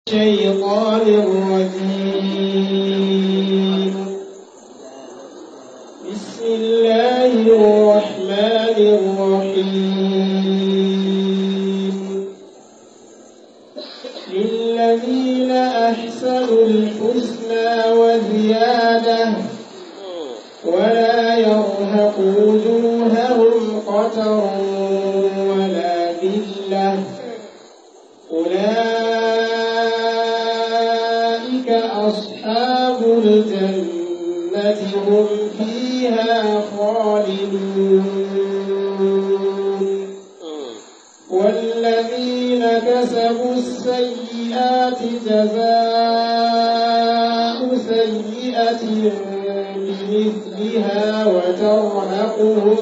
الشيطان الرجيم بسم الله الرحمن الرحيم للذين أحسنوا الحسنى وزيادة ولا يرهق وجوههم قتر ولا ذلة أولئك أصحاب الجنة هم فيها خالدون والذين كسبوا السيئات جزاء سيئة بمثلها وترهقهم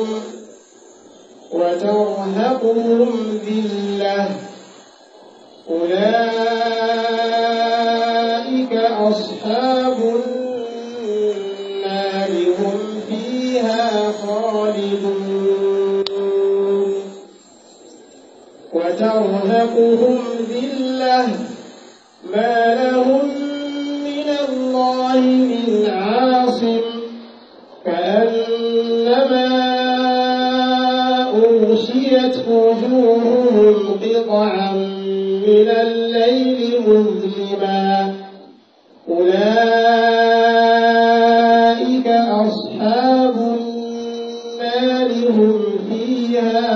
وترهقهم ذلة أولئك أصحاب النار هم فيها خالدون وترهقهم ذلة ما لهم من الله من عاصم كأنما أغشيت وجوههم قطعا من الليل مظلما أولئك أصحاب النار هم فيها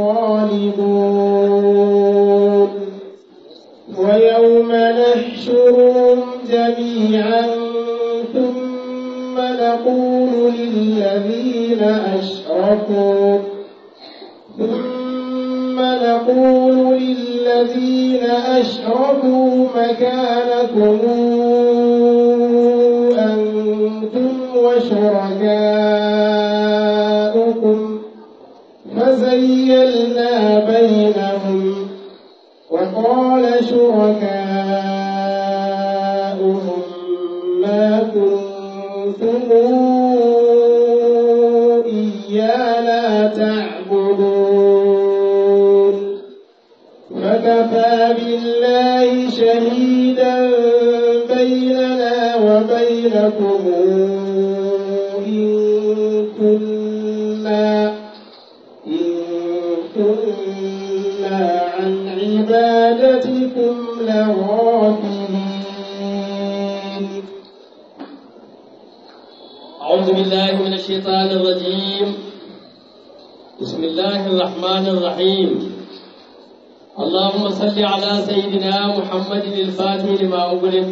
خالدون ويوم نحشرهم جميعا ثم نقول للذين أشركوا ثم نقول للذين أشركوا مكانكم أنتم وشركاؤكم فزيلنا بينهم وقال شركاؤهم ما كنتم إيانا تعبدون فكفى بالله شهيدا بيننا وبينكم إن كنا إن كنا عن عبادتكم لغافلين أعوذ بالله من الشيطان الرجيم بسم الله الرحمن الرحيم اللهم صل على سيدنا محمد الفاتح لما أغلق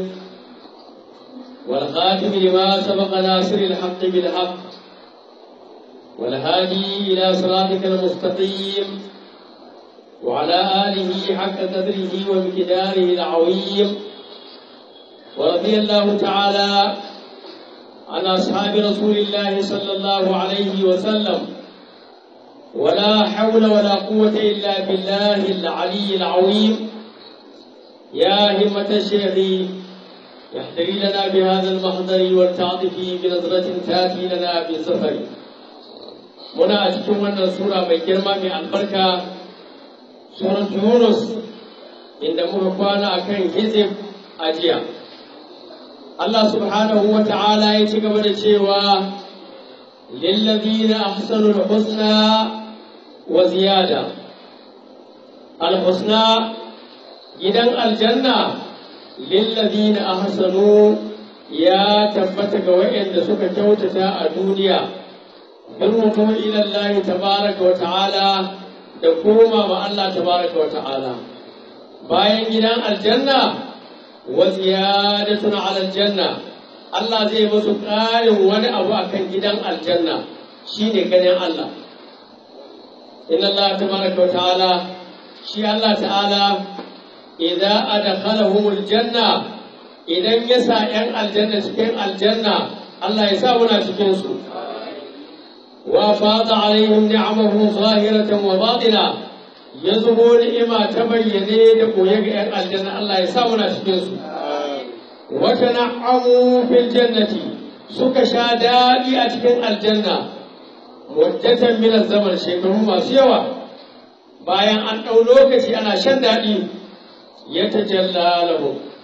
والخاتم لما سبق ناصر الحق بالحق والهادي إلى صراطك المستقيم وعلى آله حق قدره ومقداره العظيم ورضي الله تعالى عن أصحاب رسول الله صلى الله عليه وسلم ولا حول ولا قوة إلا بالله العلي العظيم يا همة الشيخ يحتري لنا بهذا المحضر والتعطف بنظرة تأتي لنا بالسفر muna a cikin wannan sura mai girma mai albarka surat yunus inda muka kwana akan hizib a jiya Allah subhanahu wa ta'ala ya ci gaba da cewa lillazina ahsanul husna wa ziyada alhusna gidan aljanna lillazina ahsanu ya tabbata ga waɗanda suka kyautata a duniya birrukum ila Allah tabaraka wa ta'ala da koma ma Allah tabaraka wa ta'ala bayan gidan aljanna wa ziyadatun ala aljanna Allah zai musu ƙarin wani abu akan gidan aljanna shine ganin Allah inna Allah tabaraka wa ta'ala shi Allah ta'ala idza adkhalahum aljanna idan ya sa ‘yan aljanna cikin aljanna Allah ya sa muna cikin su wa fada alaihim ni'amahu zahiratan wa batina ya zubo ni'ima ta bayyane da koye ga ‘yan aljanna Allah ya sa muna cikin su wa tana'amu fil jannati suka sha daɗi a cikin aljanna muddatan min zaman shekaru masu yawa bayan an ɗau lokaci ana shan daɗi ya tajalla lahu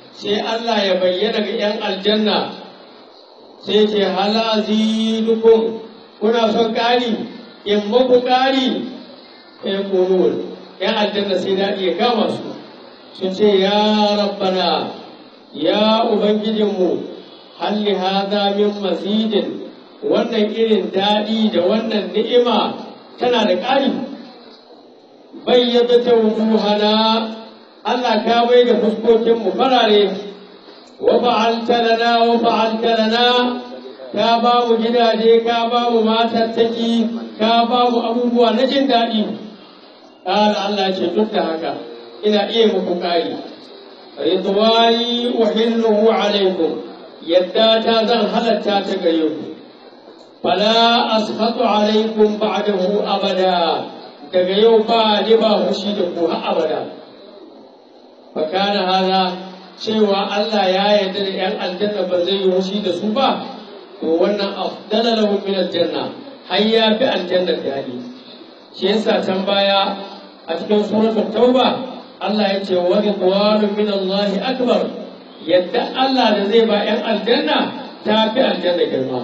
sai Allah ya bayyana ga 'yan aljanna sai ce halazi dukun kuna son ƙari in muku ƙari ya ƙunun 'yan aljanna sai daɗi ya kama su sun ce ya rabbana ya ubangijinmu halli haza min mazidin wannan irin daɗi da wannan ni'ima tana da ƙari bayyana ta wujuhana Allah ka bai da fuskokinmu farare wa fa'alta lana wa fa'alta lana ka ba mu gidaje ka ba mu matattaki ka ba mu abubuwa na jin daɗi ƙara Allah ce duk da haka ina iya muku ƙari ridwani uhilluhu alaikum yadda ta zan halatta ta gare ku fala askhatu alaikum ba'dahu abada daga yau ba ni ba hushi da ku har abada fa kana hada cewa Allah ya yarda da yan aljanna ba zai yi hushi da su ba to wannan afdala lahum min aljanna har ya fi aljanna dadi shi yasa can baya a cikin suratul tauba Allah ya ce wa ridwanun min Allah akbar yadda Allah da zai ba yan aljanna ta fi aljanna girma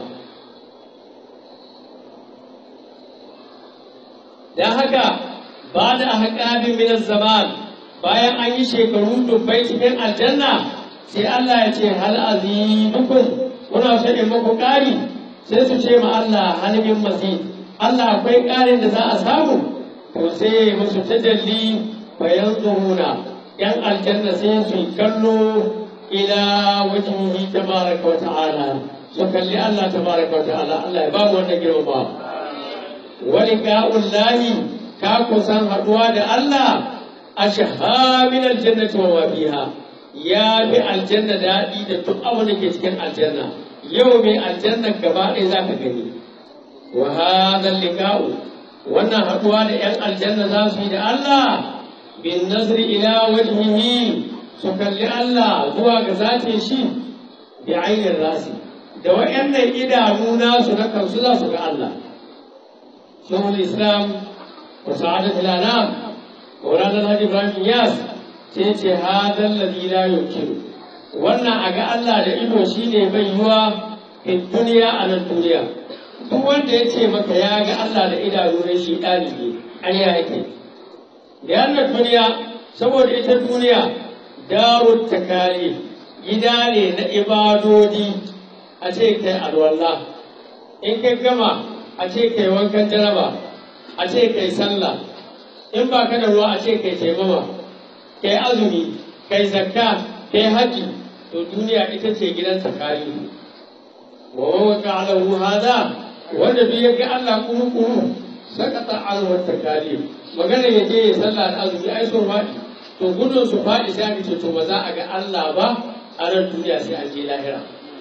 dan haka ba da haƙabin min zaman bayan an yi shekaru dubbai cikin aljanna sai Allah ya ce hal azidukum kuna so in muku ƙari sai su ce ma Allah hal min mazid Allah akwai ƙarin da za a samu to sai musu tajalli bayan zuhuna yan aljanna sai su kallo ila wajhihi tabaraka wa ta'ala su kalli Allah tabaraka wa ta'ala Allah ya ba mu wannan girma wa liqa'ullahi ka kusan haduwa da Allah ashha min aljannati wa ma fiha ya bi aljanna daɗi da duk abin da ke cikin aljanna yau mai aljanna gaba ɗaya za ka gani wa hadha liqa'u wannan haɗuwa da 'yan aljanna za su yi da Allah bin nazri ila wajhihi su kalli Allah zuwa ga zatin shi bi ainin rasi da wayannan idanu nasu na kansu za su ga Allah shehul islam wa sa'adat al-anam Maulana Alhaji Ibrahim Yas sai ce hadal ladhi la yumkin wannan a ga Allah da ido shine bai yiwa fi duniya a nan duniya duk wanda ya ce maka ya ga Allah da idanu ne shi ɗalibi ƙarya yake da yannan duniya saboda ita duniya darut takali gida ne na ibadodi a ce kai alwala in kai gama a ce kai wankan jaraba a ce kai sallah in ba ka da ruwa a ce kai taimama kai azumi kai zakka kai haji to duniya ita ce gidan takali wa waka alahu hada wanda duk ya ga Allah kuru kuru sakata alwar takali magana ya je ya sallah da azumi ai so faɗi to gudun su faɗi sai aka ce to ba za a ga Allah ba a ran duniya sai an je lahira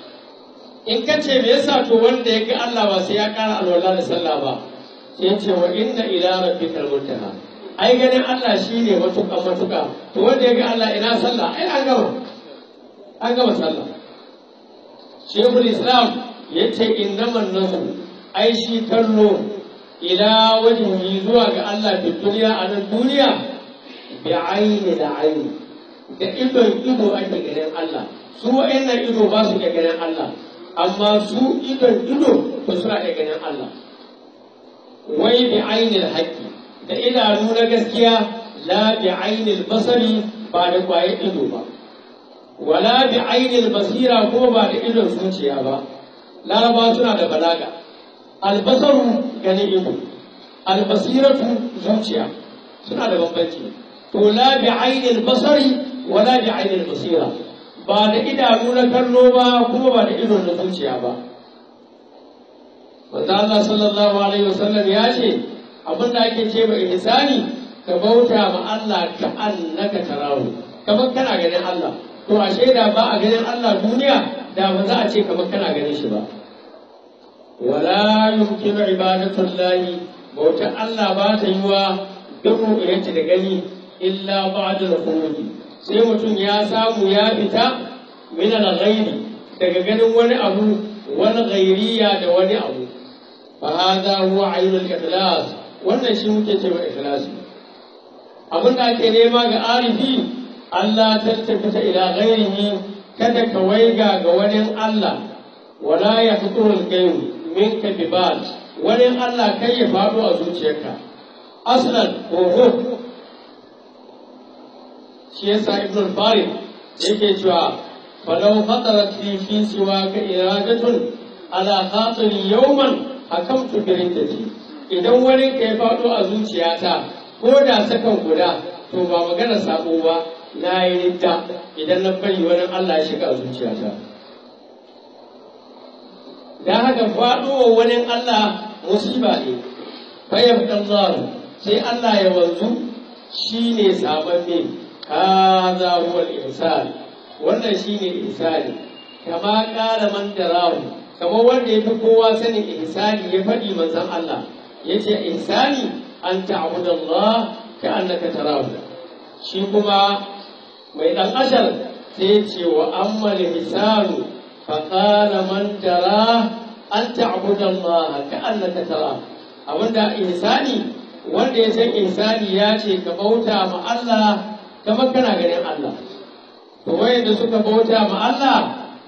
in ka ce me yasa to wanda ya ga Allah ba sai ya ƙara alwala da sallah ba sai ce wa inna ila rabbikal muntaha ai ganin Allah shine matuƙa matuƙa to wanda ya ga Allah ina sallah ai an gama an gama sallah Shekul Islam ya ce innaman nasu ai shi kallo ila wajhihi zuwa ga Allah fi duniya a nan duniya bi aini da aini da idon ido ake ganin Allah su wa'annan ido ba su iya ganin Allah amma su idon ido ba suna iya ganin Allah wai bi ainil haqqi da idanu na gaskiya la bi ainil basari ba da kwaye ido ba wala bi ainil basira ko ba da idon zuciya ba laraba suna da balaga albasaru gani ido albasiratu zuciya suna da bambanci to la bi ainil basari wala bi ainil basira ba da idanu na kallo ba kuma ba da idon na zuciya ba wanda Allah sallallahu alaihi wasallam ya ce abin da ake ce mai ihsani ka bauta ma Allah ka annaka tarahu kamar kana ganin Allah to ashe da ba a ganin Allah duniya da ba za a ce kamar kana ganin shi ba wala yumkinu ibadatullahi bautar Allah ba ta yi wa duk ru'yati da gani illa ba'da al sai mutum ya samu ya fita min al-ghaibi daga ganin wani abu wani ghairiya da wani abu fa hadha huwa ainul ikhlas wannan shi muke cewa ikhlasi abin da ake nema ga arifi Allah tattafita ila ghairihi kada ka waiga ga wani Allah wala ya fiturul gairu minka bibal wani Allah kai ya faɗo a zuciyarka aslan oho shi yasa ibn farid yake cewa falau khatarat fi fi siwa ka iradatun ala khatiri yawman hakamtu bi riddati idan wani ka ya faɗo a zuciyata ko da sakan guda to ba magana sabo ba na yi ridda idan na bari wani Allah ya shiga a zuciyata dan haka faɗowa wani Allah musiba ne fayyab Allah sai Allah ya wanzu shine sababbe hadha huwa al-ihsan wannan shine ihsani kama qala man darahu kamar wanda ya fi kowa sanin ihsani ya faɗi manzon Allah yace ihsani an ta'budu Allah ka annaka tarahu shi kuma mai dan ashar sai ya ce wa amma ihsanu fa qala man dara an ta'budu Allah ka annaka tarahu abinda ihsani wanda ya san ihsani ya ce ka bauta ma Allah kamar kana ganin Allah to wayanda suka bauta ma Allah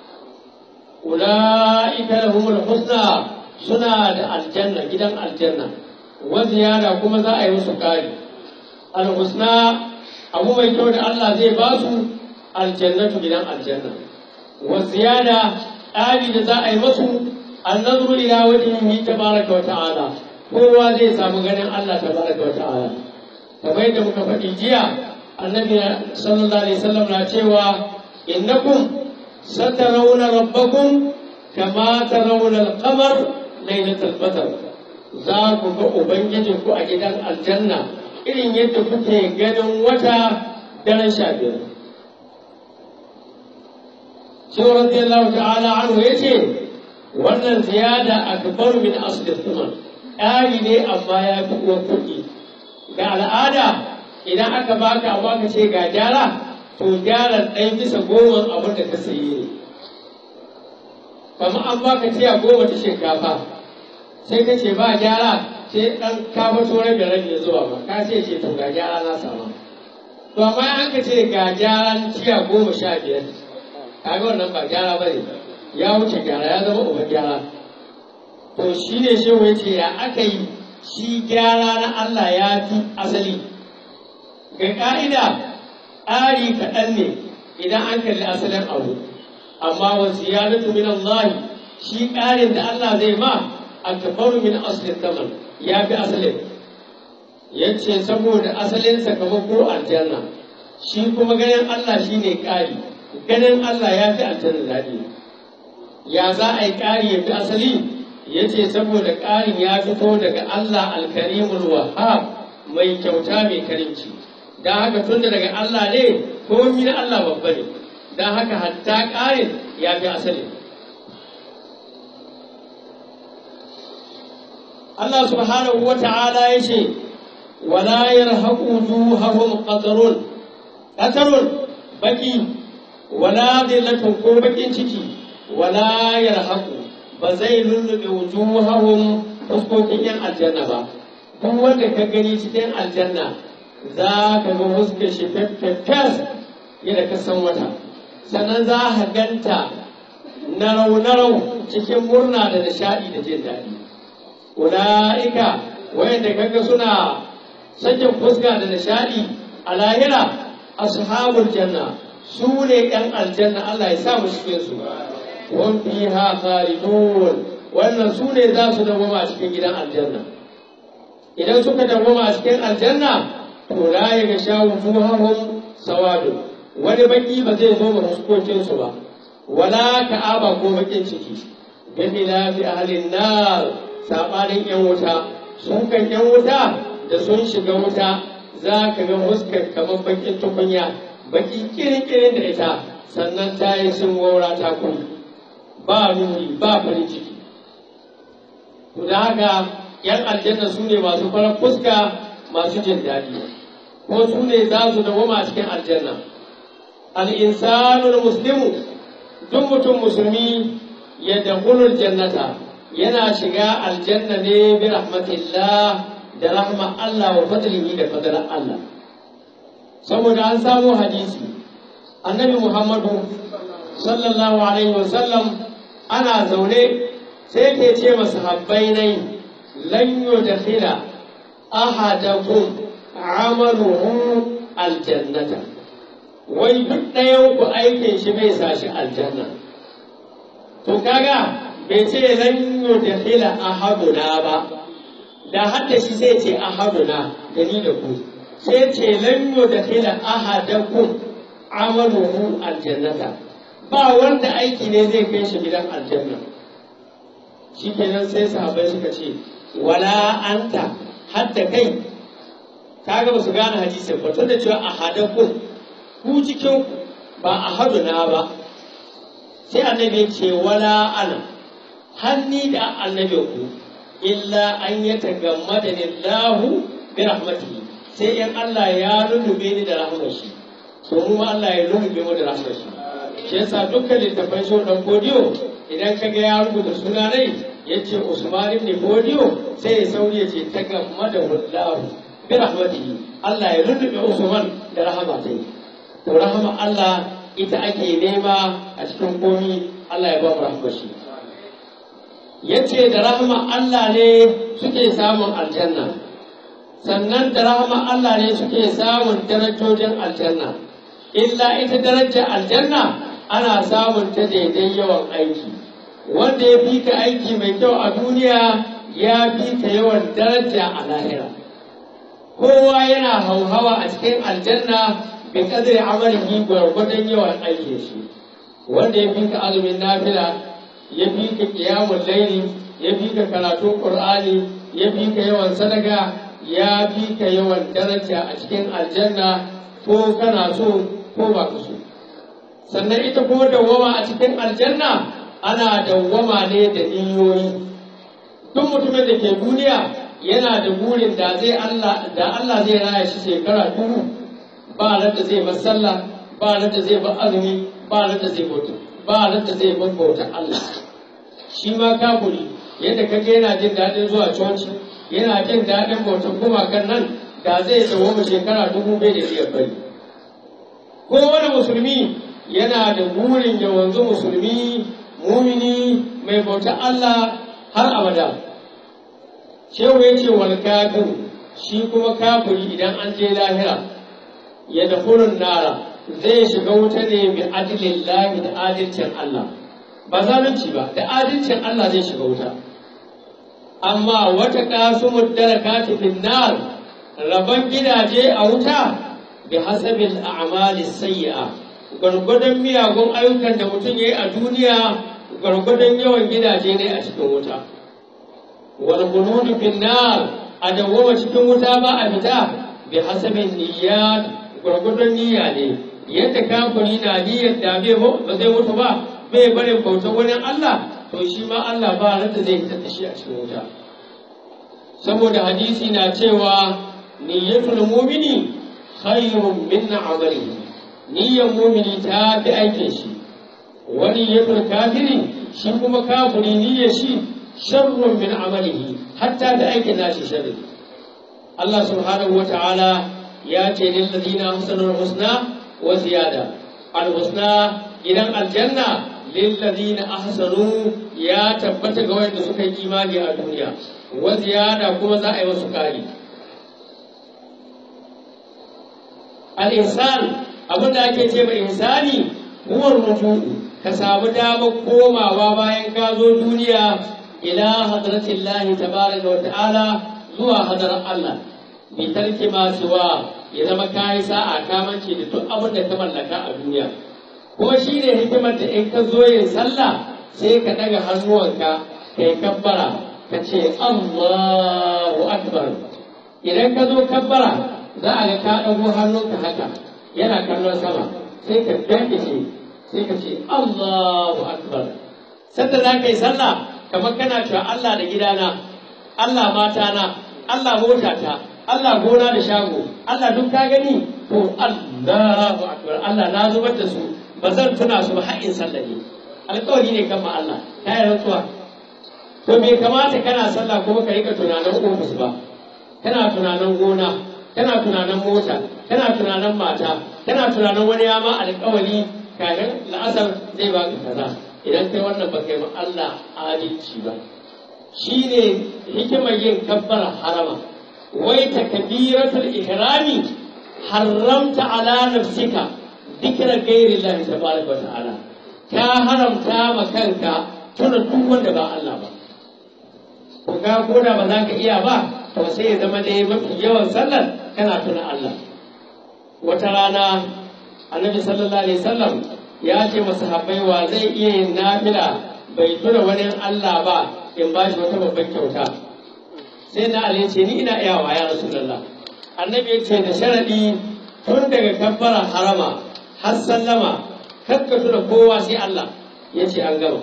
ulaika lahumul husna suna da aljanna gidan aljanna wa ziyara kuma za a yi musu kari alhusna abu mai kyau da Allah zai ba su aljannatu gidan aljanna wa ziyada ƙari da za a yi musu annazuru ila wajhihi tabaraka wa ta'ala kowa zai samu ganin Allah tabaraka wa ta'ala kamar yadda muka faɗi jiya annabi sallallahu alaihi wasallam na cewa innakum satarawna rabbakum kama tarawna al-qamar lailatul badr za ku ga ubangijin ku a gidan aljanna irin yadda kuke ganin wata daren sha biyar shi radiyallahu ta'ala anhu yace wannan ziyada akbar min asli thuman ƙari ne amma ya fi uwar kuɗi ga al'ada idan aka baka abu aka ce ga gyara to gyaran ɗaya bisa goma abin da ka sayi ne kamar an baka tiya goma ta shinkafa sai ka ce ba gyara sai ɗan kafa turai da rabi ya zuwa ba ka ce ce to ga gyara na sama to amma an ka ce ga gyaran tiya goma sha biyar kaga wannan ba gyara ba ne ya wuce gyara ya zama uban gyara to shi ne shehu ya ce ya aka yi shi gyara na Allah ya fi asali ga ƙa'ida ƙari kaɗan ne idan an kalli asalin abu amma wa ziyadatu min Allah shi ƙarin da Allah zai ma akbaru min aslin taman ya fi asalin yace saboda asalin sakamako aljanna shi kuma ganin Allah shine ƙari ganin Allah ya fi aljanna daɗi ya za a yi ƙari ya fi asali yace saboda ƙarin ya fito daga Allah alkarimul wahhab mai kyauta mai karimci don haka tun daga Allah ne komi na Allah babba ne don haka hatta ƙarin ya fi asali Allah subhanahu wa ta'ala ya ce wala yarhaqu wujuhahum qatarun qatarun baki wala dillatun ko bakin ciki wala yarhaqu ba zai lullube wujuhahum fuskokin yan aljanna ba duk wanda ka gani cikin aljanna za ka ga fuskar shi feffes yadda ka san wata sannan za ka ganta narau-narau cikin murna da nishaɗi da jin daɗi ula'ika wayanda kaga suna sakin fuska da nishaɗi a lahira ashabul janna su ne ‘yan aljanna Allah ya sa mu cikin su wan fiha khalidun wannan su ne za su dawoma a cikin gidan aljanna idan suka dawoma a cikin aljanna to la ya ga shawu fuhahum sawadu wani baki ba zai zo ga fuskokin su ba wala ka'aba ko bakin ciki bi khilafi ahlin nar sabanin yan wuta sun kan yan wuta da sun shiga wuta za ka ga fuskar kamar bakin tukunya baki kirin-kirin da ita sannan ta yi sun gora ta kuma ba nuni ba farin ciki to da haka yan aljanna su ne masu farar fuska masu jin daɗi ko su ne za su dawoma a cikin aljanna al'insanul muslimu duk mutum musulmi ya dakulul jannata yana shiga aljanna ne bi rahmatillah da rahma Allah wa fadlihi da fadlan Allah saboda an samu hadisi annabi muhammadu sallallahu alaihi wasallam ana zaune sai ke ce masu habbai nai lan yudkhila ahadakum amaluhu aljannata wai duk ɗayan ku aikin shi bai sa shi aljanna to kaga bai ce lan yudkhila ahaduna ba da hadda shi sai ce ahaduna da ni da ku sai ce lan yudkhila ahadakum amaluhu aljannata ba wanda aiki ne zai kai shi gidan aljanna shikenan sai sahabbai suka ce wala anta hadda kai kaga ba su gane hadisin ba tunda cewa ahadakum ku cikin ba ahaduna ba sai annabi ce wala ana hanni da annabi ku illa an ya tagammada lahu bi rahmatihi sai in Allah ya lullube ni da rahmar shi to mu Allah ya lullube mu da rahmar shi shi yasa dukkan littafan shi dan kodiyo idan ka ga ya rubuta suna rai yace Usman ibn Kodiyo sai ya sauri ya ce tagammada lahu bi rahmatihi Allah ya lullube Usman da rahama ta to rahama Allah ita ake nema a cikin komi Allah ya ba mu rahmar shi yace da rahama Allah ne suke samun aljanna sannan da rahama Allah ne suke samun darajojin aljanna illa ita darajar aljanna ana samun ta daidai yawan aiki wanda ya fi ka aiki mai kyau a duniya ya fi ka yawan daraja a lahira kowa yana hauhawa a cikin aljanna bi kadri amalihi gwargwadon yawan aikin shi wanda ya fi ka azumin nafila ya fi ka kiyamun laili ya fi ka karatun qur'ani ya fi ka yawan sadaka ya fi ka yawan daraja a cikin aljanna ko kana so ko ba ka so sannan ita ko dawwama a cikin aljanna ana dawwama ne da niyoyi duk mutumin da ke duniya yana da burin da zai Allah da Allah zai raya shi shekara dubu ba da zai bar sallah ba da zai bar azumi ba da zai bauta ba da zai bar bauta Allah shi ma kafuri yadda kage yana jin daɗin zuwa coci yana jin daɗin bautar gumakan nan da zai dawo shekara dubu bai da iya bari kowane musulmi yana da burin ya wanzu musulmi mumini mai bautar Allah har abada shehu ya ce wal kafir shi kuma kafiri idan an je lahira ya da nara zai shiga wuta ne bi adilin lahi da adalcin Allah ba zalunci ba da adalcin Allah zai shiga wuta amma wata kasumud darakati fin nar rabon gidaje a wuta bi hasabil a'mali sayyi'a gwargwadon miyagun ayyukan da mutum ya yi a duniya gwargwadon yawan gidaje ne a cikin wuta wal bunudu fin nar a dawwama cikin wuta ba a fita bi hasabin niyyat gwargwadon niyya ne yadda kafiri na niyyar da bai ba zai mutu ba bai barin bautar wani Allah to shi ma Allah ba ran da zai fitar da shi a cikin wuta saboda hadisi na cewa niyyatul mu'mini khairun min amalihi niyyar mu'mini ta fi aikin shi wa niyyatul kafiri shi kuma kafiri niyyar shi sharrun min amalihi hatta da aikin nashi sharri Allah subhanahu wa ta'ala ya ce lil ladina ahsanul husna wa ziyada al husna gidan aljanna lil ladina ahsanu ya tabbata ga wanda suka yi imani a duniya wa ziyada kuma za a yi wasu kari al insan abin da ake ce mai insani huwa ruju'u ka samu damar komawa bayan ka zo duniya ila hadratillahi tabaraka wa ta'ala zuwa hadarar Allah bi tarki ma siwa ya zama kayi sa'a ka mance da duk abin da ka mallaka a duniya kuma shi ne hikimar da in ka zo yin sallah sai ka daga hannuwanka kai kabbara ka ce Allahu akbar idan ka zo kabbara za a ga ka ɗago hannunka haka yana kallon sama sai ka dandace sai ka ce Allahu akbar sanda za ka yi sallah kamar kana cewa Allah da gidana Allah matana Allah motata Allah gona da shago Allah duk ka gani to Allahu akbar Allah na zubar da su ba zan tuna su ba har in sallah ne alƙawari ne kan ma Allah ta yi rantsuwa to bai kamata kana sallah kuma ka rika tunanin ofis ba kana tunanin gona kana tunanin mota kana tunanin mata kana tunanin wani ya ma alƙawari kafin la'asar zai baka kaza idan kai wannan ba kai ma Allah adalci ba shine hikimar yin kabbara harama wai takbiratul ihrami haramta ala nafsika dhikra ghairi Allah tabaraka wa ta'ala ka haramta ma kanka tuna duk wanda ba Allah ba ko ka koda ba za ka iya ba to sai ya zama dai mafi yawan sallar kana tuna Allah wata rana annabi sallallahu alaihi wasallam ya ce masa habbai wa zai iya yin nafila bai tuna wani Allah ba in ba shi wata babban kyauta sai na Ali ce ni ina iyawa ya rasulullah annabi ya ce da sharadi tun daga kabbara harama har sallama kakka tuna kowa sai Allah ya ce an gama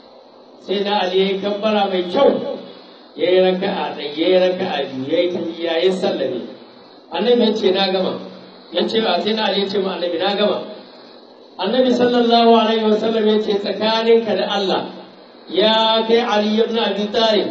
sai na Ali ya yi kabbara mai kyau ya yi raka'a ɗaya ya yi raka'a biyu ya yi tahiyya ya sallame annabi ya ce na gama ya ce ba sai na Ali ya ce ma annabi na gama annabi sallallahu alaihi wasallam ya ce tsakaninka da Allah ya kai Ali ibn Abi Talib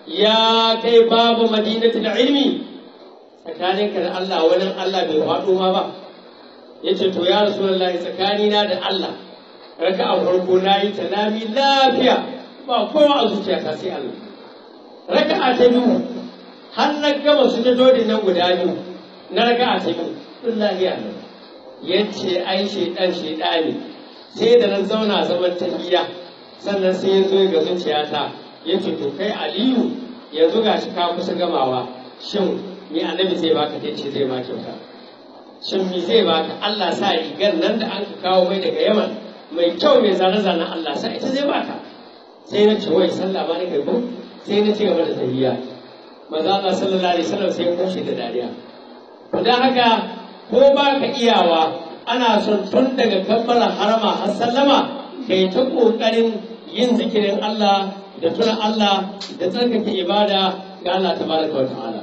ya kai babu madinatul ilmi tsakaninka da Allah wani Allah bai faɗo ma ba ya ce to ya rasulullahi tsakanina da Allah raka'a farko na yi ta nami lafiya ba kowa a zuciyata sai Allah raka'a ta biyu har na gama su dodin nan guda biyu na raka'a ta biyu sun lafiya ne ya ce ai shaidan shaidani sai da na zauna zaman tahiyya sannan sai ya zo ga zuciyata ya ce to kai aliyu yanzu ga shi ka kusa gamawa shin me annabi zai baka ta ce zai ma kyauta shin me zai baka Allah sa rigar nan da an kawo mai daga yaman mai kyau mai zane-zanen Allah sa ita zai baka sai na ce wai sallah ma ne kai ko sai na ci gaba da tahiyya maza Allah sallallahu alaihi wasallam sai ya kushe da dariya to dan haka ko ba ka iyawa ana son tun daga kabbara harama har sallama kai ta kokarin yin zikirin Allah da tuna Allah da tsarkake ibada ga Allah tabaraka wa ta'ala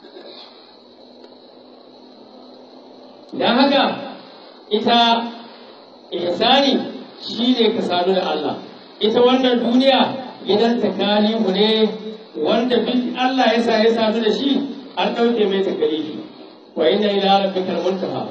dan haka ita ihsani shine ka sadu da Allah ita wannan duniya gidan takalifu ne wanda duk Allah ya sa ya sadu da shi an ɗauke mai takalifi wa inna ila rabbikal muntaha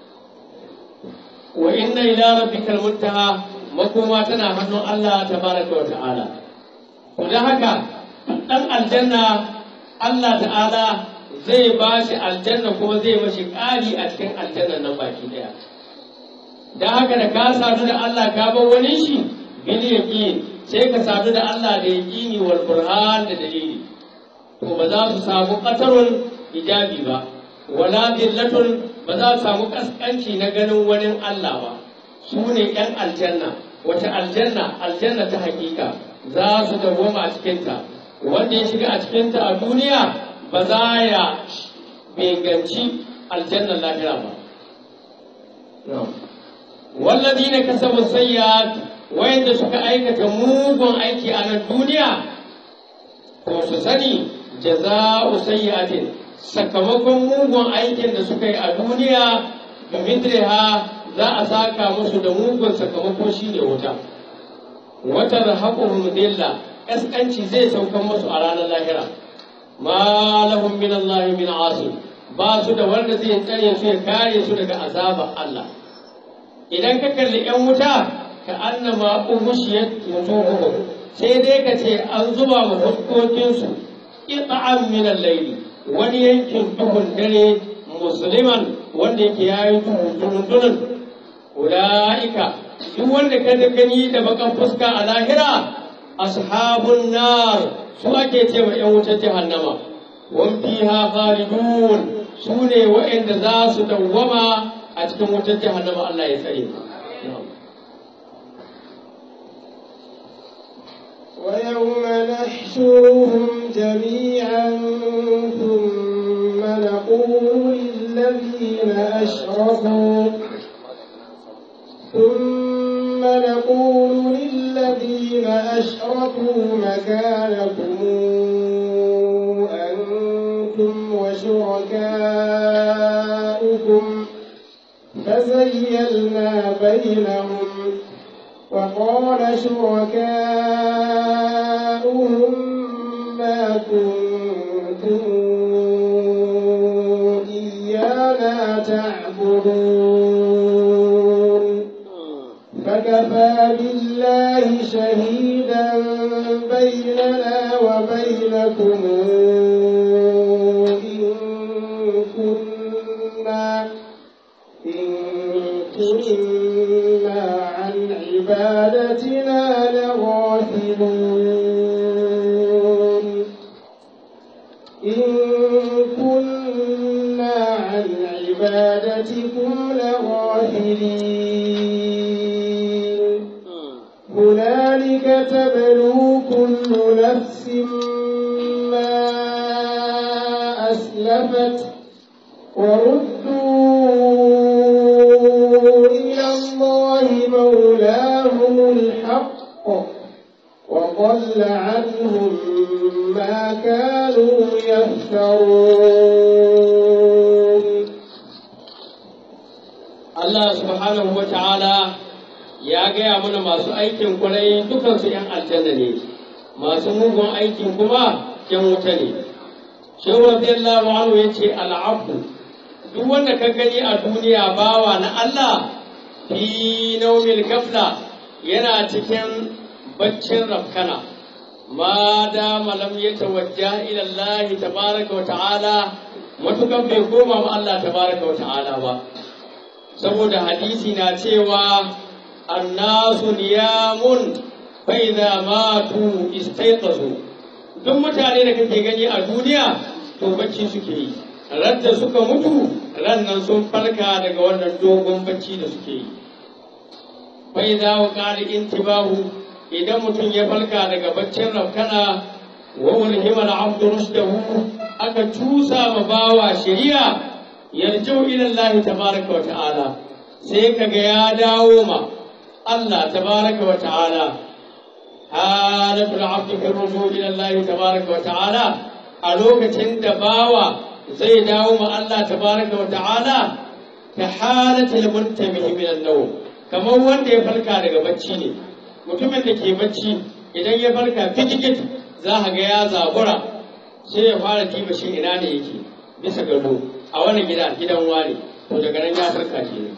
wa inna ila rabbikal muntaha makoma tana hannun Allah tabaraka wa ta'ala to dan haka dan aljanna Allah ta'ala zai ba shi aljanna kuma zai mashi ƙari a cikin aljannan nan baki daya dan haka da ka sadu da Allah ka bar wani shi bil yaqin sai ka sadu da Allah da yaqini wal burhan da dalili to ba za su samu qatarun hijabi ba wala dillatun ba za su samu kaskanci na ganin wani Allah ba su ne ‘yan aljanna wata aljanna aljanna ta hakika za su dawwama a cikinta wanda ya shiga a cikinta a duniya ba za ya beganci aljannan lahira ba wallazi na kasabu sayyad wayanda suka aikata mugun aiki a nan duniya ko su sani jaza'u sayyatin sakamakon mugun aikin da suka yi a duniya ga midriha za a saka musu da mugun sakamako shi ne wuta wata rahaquhum dilla kaskanci zai saukan musu a ranar lahira ma lahum min Allah min asim ba su da wanda zai tsare su ya kare su daga azabar Allah idan ka kalli yan wuta ka annama uhushiyat wujuhuhum sai dai ka ce an zuba wa fuskokinsu qita'an min al-layli wani yankin duhun dare musulman wanda yake yayi dundunan ula'ika duk wanda ka da gani da bakan fuska a lahira ashabun nar su ake ce wa yan wutar jahannama wan fiha khalidun su ne wa'anda za su dawwama a cikin wutar jahannama Allah ya tsare ويوم نحشرهم جميعا ثم نقول للذين أشركوا ثم نقول للذين أشركوا مكانكم أنتم وشركاؤكم فزيلنا بينهم وقال شركاؤهم ما كنتم إيانا لنا تعبدون فكفى بالله شهيدا بيننا وبينكم إن كنا إن كنا عن عبادتنا لغافلون إن كنا عن عبادتكم لغافلين هنالك تبلو كل نفس ما أسلفت وردوا إلى الله مولاهم الحق وضل عنهم ما كانوا يفترون Allah subhanahu wa ta'ala ya gaya mana masu aikin kwarai dukansu ‘yan aljanna ne, masu mugun aikin kuma ‘yan wuta ne. Shehu radiyallahu anhu ya ce al'afu, duk wanda ka gani a duniya bawa na Allah fi naumil gafla yana cikin baccin rafkana. Ma da malam ya tawajja ila Allah tabaraka wa ta'ala matukan bai koma ma Allah tabaraka wa ta'ala ba. saboda hadisi na cewa annasu niyamun fa idza matu istayqazu duk mutane da kake gani a duniya to bacci suke yi radda suka mutu rannan sun farka daga wannan dogon bacci da suke yi fa idza waqala intibahu idan mutum ya farka daga baccin rafkana wa ulhima al-abdu rushdahu aka tusa ma bawa shari'a yarjau ila Allah tabaraka wa ta'ala sai kaga ya dawo ma Allah tabaraka wa ta'ala halatul abdi fi rujuu ila Allah tabaraka wa ta'ala a lokacin da bawa zai dawo ma Allah tabaraka wa ta'ala ka halatul muntabihi min an-nawm kamar wanda ya farka daga bacci ne mutumin da ke bacci idan ya farka fitikit za ka ga ya zabura sai ya fara tiba shi ina ne yake bisa gado a wani gida gidan wani to daga nan ya farka ke ne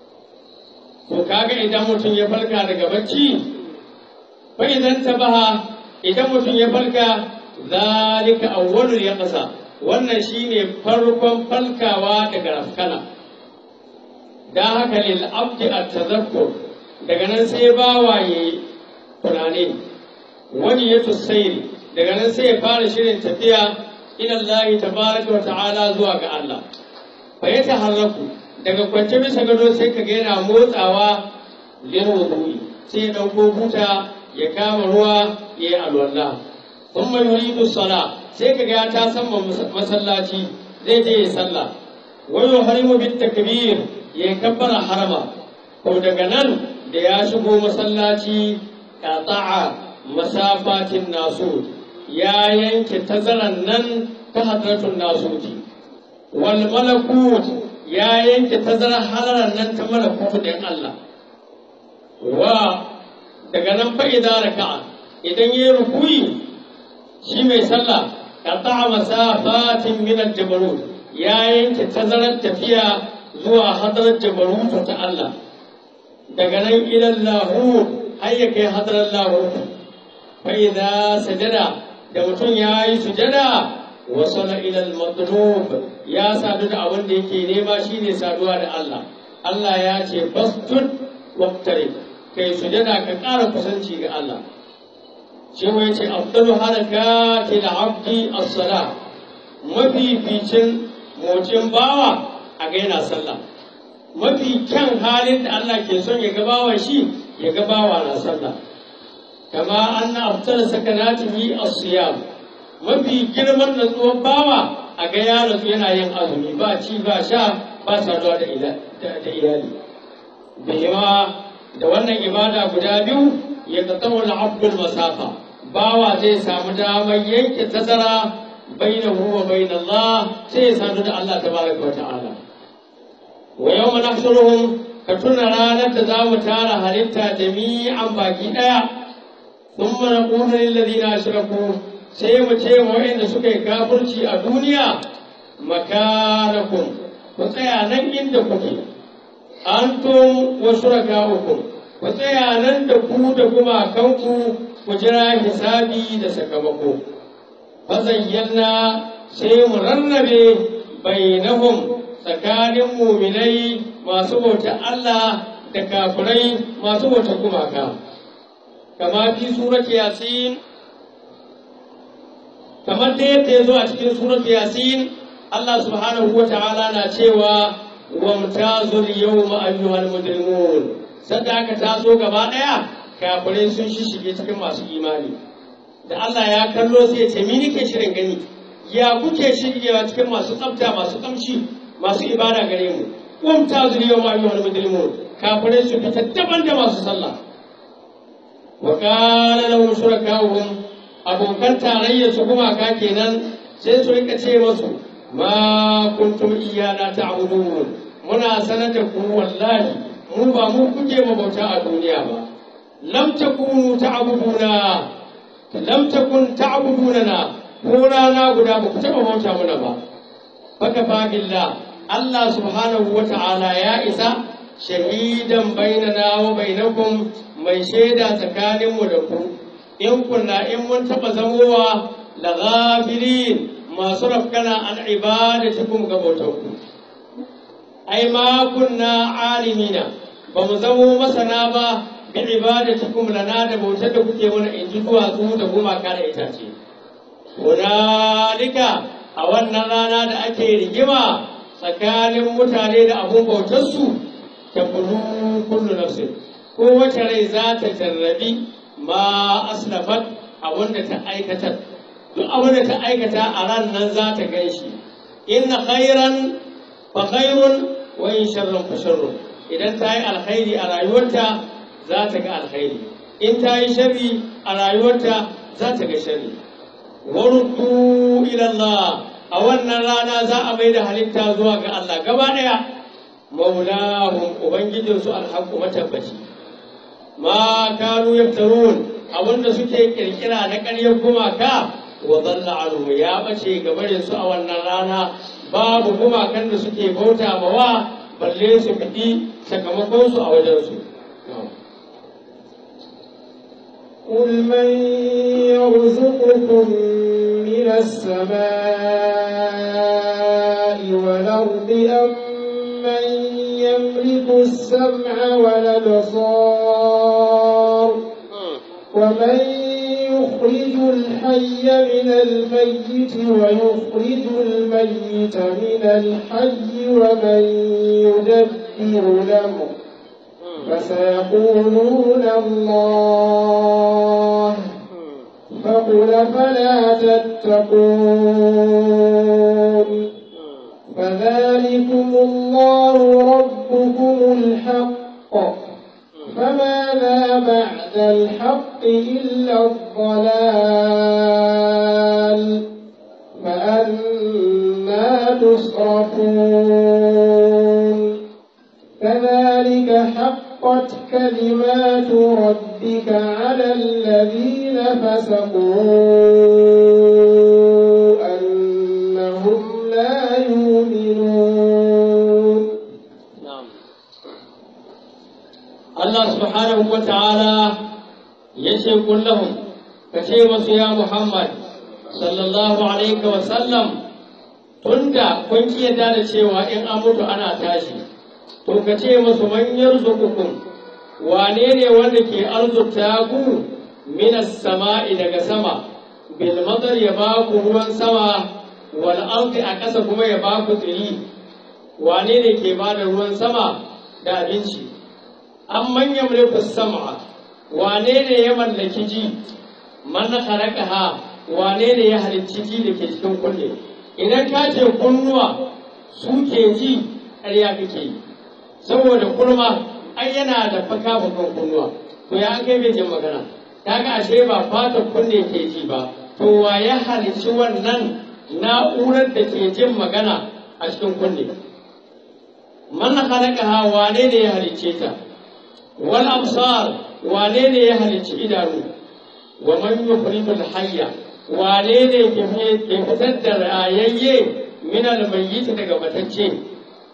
to kaga idan mutum ya farka daga bacci fa idan tabaha idan mutum ya farka zalika awwalul yaqsa wannan shine farkon falkawa daga rafkana dan haka lil abdi at-tadhakkur daga nan sai bawaye tunani wani ya tusairi daga nan sai ya fara shirin tafiya ila Allah tabaraka wa ta'ala zuwa ga Allah fa ya taharraku daga kwance bisa gado sai ka yana motsawa lil wudu'i sai ya dauko buta ya kama ruwa ya yi alwala thumma yuridu sala sai ka ga ta samma masallaci zai je ya sallah wa yuhrimu bit takbir ya kabbara harama to daga nan da ya shigo masallaci qata'a masafatin nasu ya yanke tazaran nan ta hadratun nasuti wal malakut ya yanke tazarar halaran nan ta malakut din Allah wa daga nan fa idan raka'a idan yayi rukuyi shi mai sallah qata'a masafatin min al-jabarut ya yanke tazarar tafiya zuwa hadrar jabarut ta Allah daga nan ila lahut har ya kai hadrar lahut fa idza sajada da mutum ya yi sujada wasala ilal matlub ya sadu da abin da yake nema shine saduwa da Allah Allah ya ce fastud waqtarib kai sujada ka ƙara kusanci ga Allah shi ya ce afdalu harakati al-abdi as-salah mafificin motsin bawa a ga yana sallah mafi kyan halin da Allah ke son ya gabawa shi ya gabawa na sallah kama anna afdal sakanatihi as-siyam mafi girman natsuwar bawa a ga ya natsu yana yin azumi ba ci ba sha ba saduwa da iyali bihima da wannan ibada guda biyu ya tsawo abdul masafa bawa zai samu damar yanke tazara bainahu wa bain Allah sai ya sadu da Allah tabaraka wa ta'ala wa yawma nahshuruhum ka tuna ranar da za mu tara halitta jami'an baki daya thumma naqulu lil ladina ashraku sai mu ce wa waɗanda suka yi kafirci a duniya makanakum ku tsaya nan inda kuke antum wa shuraka'ukum ku tsaya nan da ku da gumakanku ku jira hisabi da sakamako fazayyana sai mu rarrabe bainahum tsakanin muminai masu bauta Allah da kafirai masu bauta gumaka kama fi surat yasin kamar da yadda ya zo a cikin surat yasin Allah subhanahu wa ta'ala na cewa wa mutazul yawma ayyuhal mujrimun sanda aka taso gaba daya kafirai sun shishige cikin masu imani da Allah ya kallo sai ya ce mi nake shirin gani ya kuke shigewa cikin masu tsafta masu kamshi masu ibada gare mu kum ta zuriya ma ayyuhal mujrimun kafirai su fita daban da masu sallah wa qala lahum shurakauhum abokan tarayyar su kuma ka kenan sai su rika ce masu ma kuntum iyana ta'budun muna sanar da ku wallahi mu ba mu kuke mabauta a duniya ba lam takunu ta'buduna lam takun ta'buduna ko rana guda ba ku taɓa bauta mana ba baka fa billah Allah subhanahu wa ta'ala ya isa shahidan bainana wa bainakum mai shaida tsakaninmu da ku in kunna in mun taɓa zamowa la ghafirin masu rafkana an ibadatikum ga bautanku ai ma kunna alimina ba mu zamo masana ba bi ibadatikum lana da bautar da kuke mana in ji duwatsu da gumaka da itace hunalika a wannan rana da ake rigima tsakanin mutane da abun bautarsu ta kullu kullu nafsin ko wace rai za ta jarrabi ma aslafat abin da ta aikatar duk abin da ta aikata a ran nan za ta gan shi inna khairan fa khairun wa in sharran fa sharrun idan ta yi alkhairi a rayuwarta za ta ga alkhairi in ta yi sharri a rayuwarta za ta ga sharri waruddu ila Allah a wannan rana za a mai da halitta zuwa ga Allah gaba daya maulahum ubangijinsu alhaqqu matabbaci ma kanu yaftarun abinda suke kirkira na ƙaryar gumaka wa dhalla anhu ya bace gabarin su a wannan rana babu gumakan da suke bauta mawa balle su fidi sakamakon su a wajen su قل من يرزقكم من السماء والأرض أم من يملك السمع والأبصار ومن يخرج الحي من الميت ويخرج الميت من الحي ومن يدبر الأمر فسيقولون الله فقل فلا تتقون فذلكم الله ربكم الحق فماذا بعد الحق إلا الضلال فأنا تصرفون كذلك حقت كلمات ربك على الذين فسقوا أنهم لا يؤمنون Allah subhanahu wa ta'ala ya ce kullahum ka ce masu ya Muhammad sallallahu alaihi wa sallam tunda kun ki yadda da cewa in an mutu ana tashi to ka ce masu manyan zukukun wane ne wanda ke arzuta ku minas sama'i daga sama bil madar ya ba ku ruwan sama wal ardi a ƙasa kuma ya ba ku tsiri wane ne ke ba da ruwan sama da abinci an manya mulku sam'a wane ne ya mallaki ji man ha wane ne ya halicci ji da ke cikin kunne idan ka ce kunnuwa su ke ji ƙarya kake yi saboda kurma ai yana da faka bakan kunnuwa to ya kai bai jin magana kaga ashe ba fata kunne ke ji ba to wa ya halicci wannan na'urar da ke jin magana a cikin kunne man ha wane ne ya halicce ta wal absar wane ne ya halicci idanu wa man yukhrijul hayya wane ne ke fitar da rayayye min al mayyit daga matacce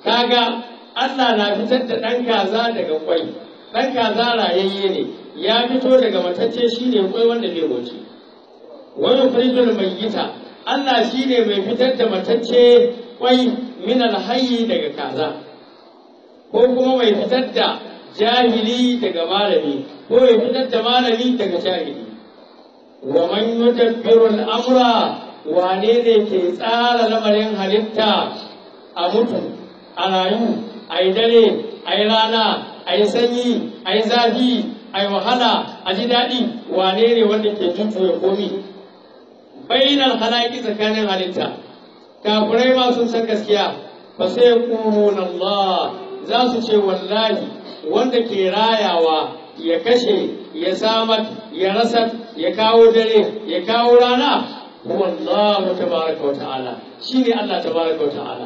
kaga Allah na fitar da ɗan kaza daga kwai ɗan kaza rayayye ne ya fito daga matacce shine kwai wanda bai goce wani firijin mai gita Allah shine mai fitar da matacce kwai min alhayyi daga kaza ko kuma mai fitar da jahili daga malami ko mai fitar da malami daga jahili wa man yudabbiru al-amra wane ne ke tsara lamarin halitta a mutu a rayu a yi dare a yi rana a yi sanyi a yi zafi a yi wahala a ji daɗi wane ne wanda ke jujjuya komi bainar halaki tsakanin halitta kafirai ma sun san gaskiya fa sai yaqulun Allah za su ce wallahi wanda ke rayawa ya kashe ya samar ya rasar ya kawo dare ya kawo rana huwa Allah tabaraka wa ta'ala shine Allah tabaraka wa ta'ala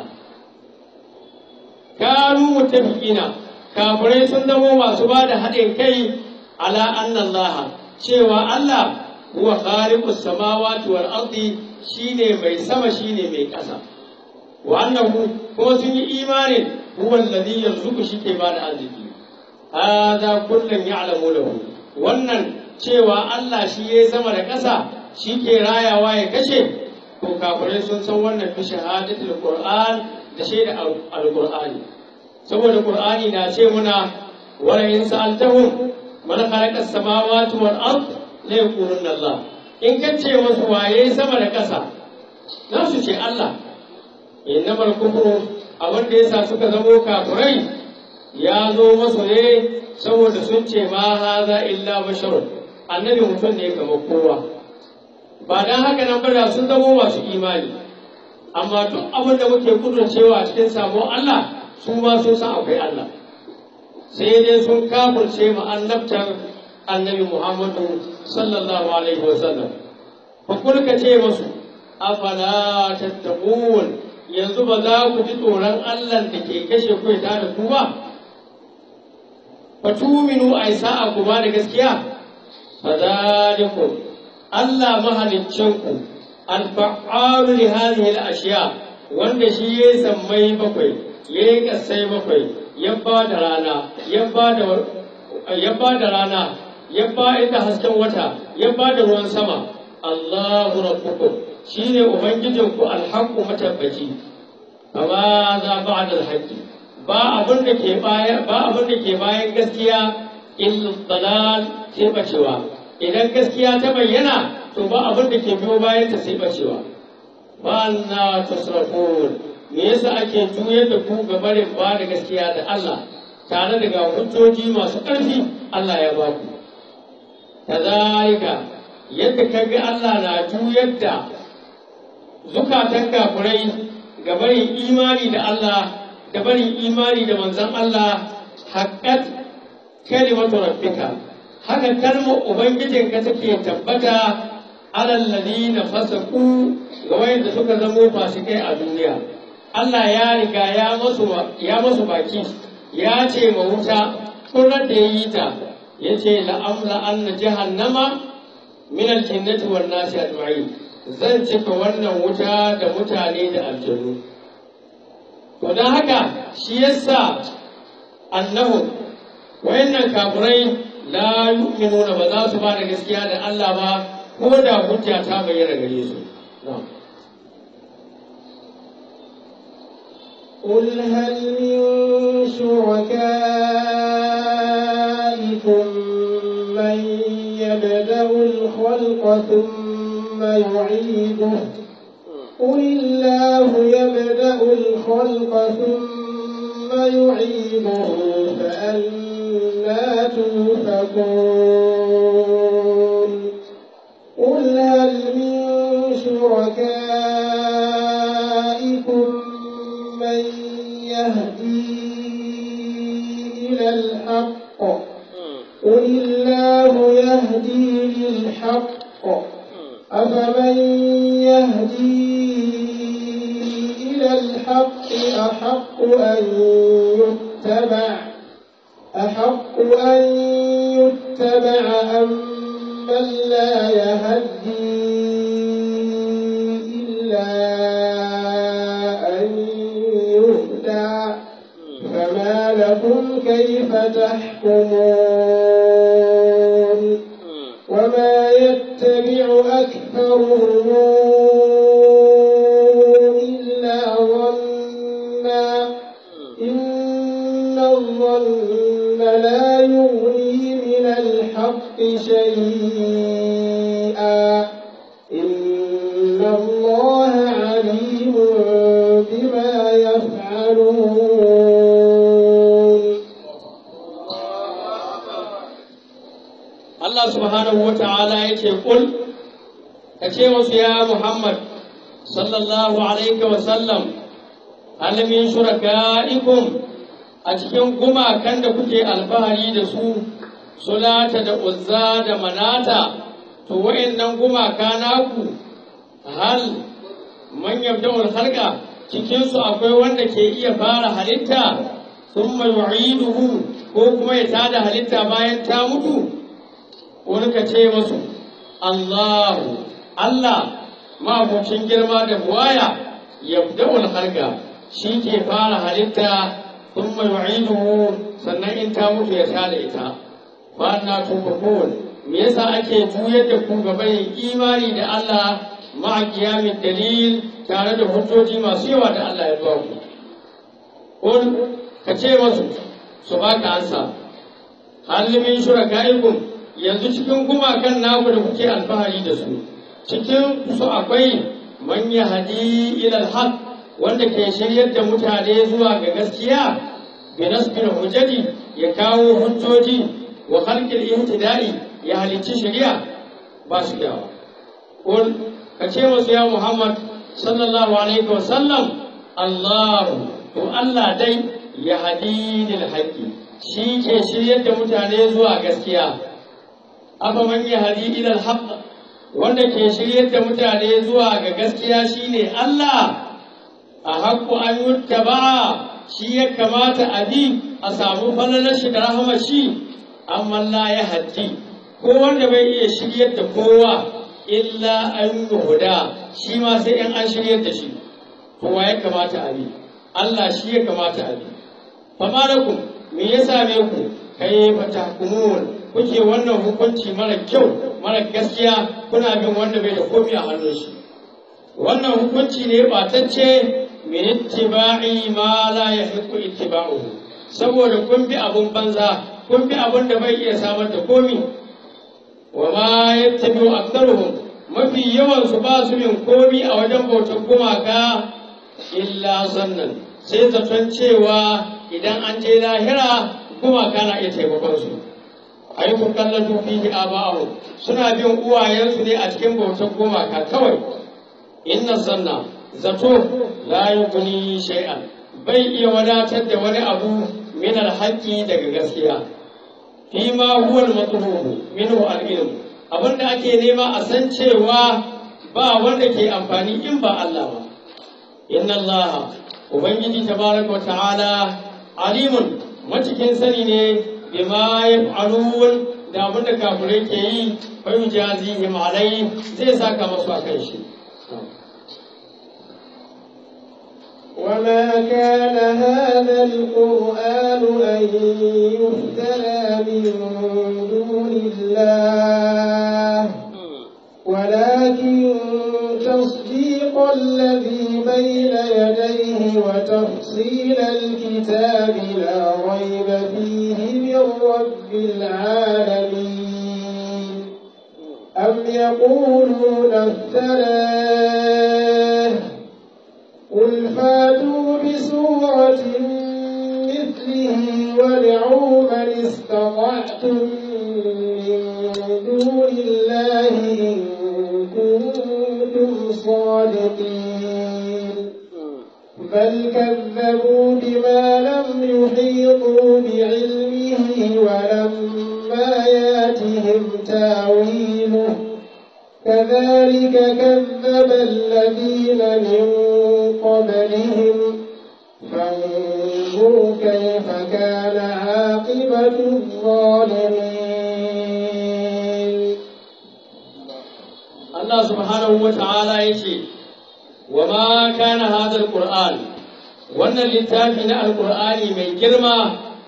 kanu mutafiqina kafirai sun zamo masu ba da haɗin kai ala anna Allah cewa Allah huwa khaliqus samawati wal ardi shine mai sama shine mai ƙasa wa annahu ko sun yi imanin huwa alladhi yarzuqu shi ke ba da arziki hada kullun ya'lamu lahu wannan cewa Allah shi ya sama da ƙasa shi ke rayawa ya kashe to kafirai sun san wannan fi shahadatul qur'an da shaida alqur'ani saboda qur'ani na ce muna wala in sa'altahum man khalaqa as-samawati wal ard la yaquluna Allah in ka ce musu waye sama da ƙasa za su ce Allah innamal kufru abin da yasa suka zamo kafirai ya zo masu ne saboda sun ce ma haza illa basharun annabi mutum ne kamar kowa ba dan haka nan ba da sun zamo masu imani amma duk abin da muke kudurcewa a cikin sabon Allah su ma sun san akwai Allah sai dai sun kafirce mu annabtar annabi Muhammadu sallallahu alaihi wasallam fa kulka ce musu afala tattaqun yanzu ba za ku ji tsoron Allah da ke kashe ku ya da ku ba fa tuminu ai sa'a ku ba da gaskiya fa zalikum Allah mahaliccinku al-fa'alu li hadhihi al-ashya wanda shi yayi sammai bakwai yayi kasai bakwai ya ba da rana ya ba da ya ba da rana ya ba ita hasken wata ya ba da ruwan sama Allahu rabbukum shine ubangijinku alhaqqu matabbaci amma za ba'da alhaqqi ba abin da ke bayan ba abin da ke bayan gaskiya illa dalal sai bacewa idan gaskiya ta bayyana to ba abin da ke biyo bayan ta sai bacewa ba na tasrafun me yasa ake juyar da ku ga barin ba da gaskiya da Allah tare da ga hujjoji masu ƙarfi Allah ya ba ku kazalika yadda ka ga Allah na juyar da zukatan kafirai ga barin imani da Allah da barin imani da manzon Allah haqqat kalimatu rabbika haka kalmar ubangijinka take tabbata alal ladina fasaqu ga wayanda suka zamo fasikai a duniya Allah ya riga ya masu ya masu baki ya ce ma wuta kurar da ya yi ta ya ce la'amla anna jahannama min aljannati wan nasi ajma'in zan cika wannan wuta da mutane da aljanu to dan haka shi yasa annahu wayannan kafirai la yu'minuna ba za su ba da gaskiya da Allah ba ko da hujja ta bayyana gare su قل هل من شركائكم من يبدأ الخلق ثم يعيده قل الله يبدأ الخلق ثم يعيده فأنا توفكون قل هل من شركائكم من يهدي إلى الحق قل الله يهدي للحق أفمن يهدي إلى الحق أحق أن يتبع أحق أن يتبع أم من لا يهدي إلا أن يهدى كيف تحكمون وما يتبع أكثرهم إلا ظنا إن الظن لا يغني من الحق شيئا إن الله عليم بما يفعلون Allah subhanahu wa ta'ala ya ce kul ka ce musu ya Muhammad sallallahu alaihi wa sallam hal min shuraka'ikum a cikin gumakan da kuke alfahari da su sulata da uzza da manata to wa'annan gumaka naku hal man yabda'ul khalqa cikin su akwai wanda ke iya fara halitta thumma yu'iduhu ko kuma ya tada halitta bayan ta mutu wani ka ce masu Allahu Allah mabucin girma da buwaya yabda'ul khalqa shi ke fara halitta thumma yu'iduhu sannan in ta mutu ya tada ita fa na tufakun me yasa ake juyar da ku gaban imani da Allah ma'a kiyamin dalil tare da hujjoji masu yawa da Allah ya ba ku kun ka ce masu su baka ansa hal min shurakaikum yanzu cikin gumakan naku da kuke alfahari da su cikin su akwai man yahdi ila alhaq wanda ke shiryar da mutane zuwa ga gaskiya bi nasbil hujjati ya kawo hujjoji wa khalqil ihtida'i ya halicci shari'a ba su yawa qul ka ce musu ya muhammad sallallahu alaihi wa sallam allah to allah dai ya hadi lil haqqi shi ke shiryar da mutane zuwa gaskiya afa man yahdi ila al-haqq wanda ke shiryar da mutane zuwa ga gaskiya shine Allah a haqqu an yuttaba shi ya kamata a bi a samu falalar shi da rahmar shi amma la ya haddi ko wanda bai iya shiryar da kowa illa an yuhuda shi ma sai in an shiryar da shi kowa ya kamata a bi Allah shi ya kamata a bi fa malakum me ya same ku kai fatahkumun kuke wannan hukunci mara kyau mara gaskiya kuna bin wanda bai da komi a hannun shi wannan hukunci ne batacce min ittiba'i ma la yahiqqu ittiba'uhu saboda kun bi abun banza kun bi abun da bai iya samar da komi wa ma yattabi'u aktharuhum mafi yawan su ba su bin komi a wajen bautar gumaka illa sannan sai zaton cewa idan an je lahira gumaka na iya taimakon su ayyukan kallon fihi aba'ahu suna bin uwayensu ne a cikin bautar gumaka kawai inna zanna zato la yughni shay'an bai iya wadatar da wani abu min alhaqi daga gaskiya fi ma huwa al-matlubu minhu al-ilm abinda ake nema a san cewa ba wanda ke amfani in ba Allah ba inna Allah ubangiji tabaraka wa ta'ala alimun macikin sani ne bima yaf'alun da abin da kafirai ke yi fa yujazihim alai zai saka masu akan shi وما كان هذا القرآن أن يفترى من دون الله ولكن تصديق الذي بين يديه وتفصيل الكتاب لا ريب فيه من رب العالمين أم يقولون افتراه قل فاتوا بسورة مثله وادعوا من استطعتم من دون الله إن كنتم صادقين بل كذبوا بما لم يحيطوا بعلمه ولما ياتهم تاويله كذلك كذب الذين من قبلهم فانظروا كيف كان عاقبة الظالمين Allah subhanahu wa ta'ala ya ce, wa ma kana hadar Qur'an wannan littafi na alƙur'ani mai girma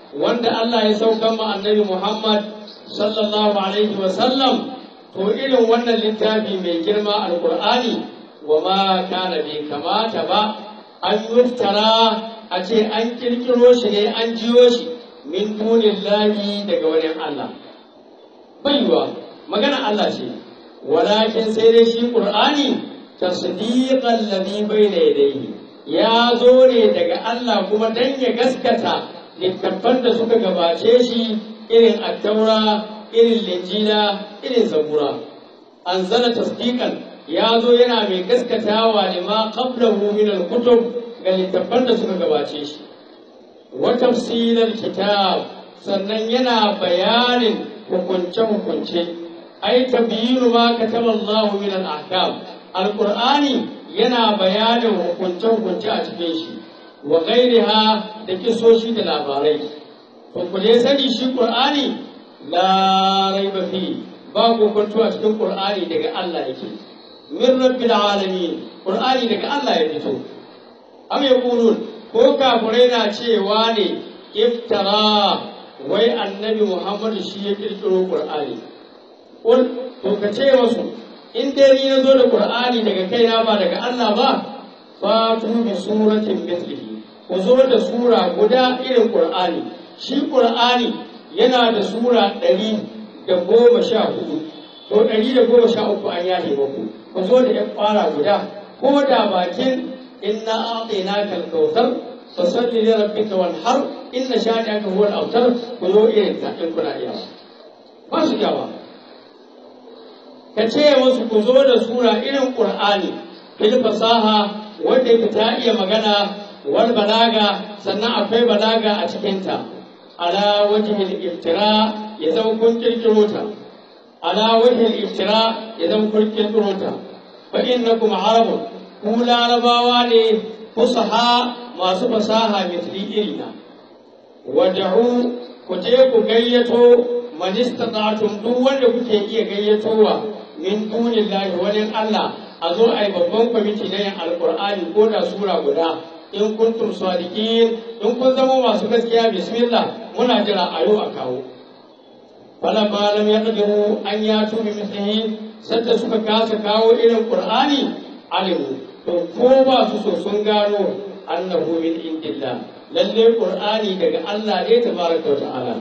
wanda Allah ya saukan ma annabi Muhammad sallallahu alaihi wa sallam to irin wannan littafi mai girma alqur'ani wa ma kana bai kamata ba an yuftara a ce an kirkiro shi ne an jiyo shi min dunillahi daga wani Allah baiwa magana Allah ce walakin sai dai shi qur'ani tasdiqan ladhi bayna yadayhi ya zo ne daga Allah kuma dan ya gaskata littattafan da suka gabace shi irin attaura irin linjila irin zabura anzala tasdiqan ya zo yana mai gaskatawa lima qablahu min al-kutub ga littattafan da suka gabace shi wa tafsilal kitab sannan yana bayanin hukunce-hukunce ai tabyinu ma kataba Allah min al-ahkam al-qur'ani yana bayanin hukunce-hukunce a cikin shi wa ghairiha da kisoshi da labarai to ku dai sani shi qur'ani la raiba fi ba hukuntu a cikin qur'ani daga Allah yake min rabbil alamin qur'ani daga Allah ya fito am yaqulun ko kafirai na cewa ne iftara wai annabi Muhammad shi ya kirkiro qur'ani Kul to ka ce wasu in dai ni na zo da Qur'ani daga kaina ba daga Allah ba fatu bi suratin mithlihi ku zo da sura guda irin Qur'ani shi Qur'ani yana da sura ɗari da goma sha hudu to ɗari da goma sha uku an yahe muku ku zo da ƴan fara guda ko da bakin inna a'tainaka al-kautsar fasalli li rabbika wanhar inna shani'aka huwa al-abtar ku zo irin ta in kuna iya ba su yawa ka ce wasu ku zo da sura irin ƙur'ani fil fasaha wanda yake ta iya magana wal balaga sannan akwai balaga a cikinta ala wajhil iftira ya zama kun kirkiro ta ala wajhil iftira ya zama kun kirkiro ta fa innakum arabun ku larabawa ne fusaha masu fasaha mithli irina wad'u ku je ku gayyato man istata'tum duk wanda kuke iya gayyatowa min dunillahi wani Allah a zo a yi babban kwamiti na yin alkur'ani ko da sura guda in kuntum sadiqin in kun zama masu gaskiya bismillah muna jira a yau a kawo fala ma lam yaqdiru an yatu bi mithlihi sadda suka kasa kawo irin qur'ani alimu to ko ba su so sun gano annahu min indillah lalle qur'ani daga Allah ne tabaraka wa ta'ala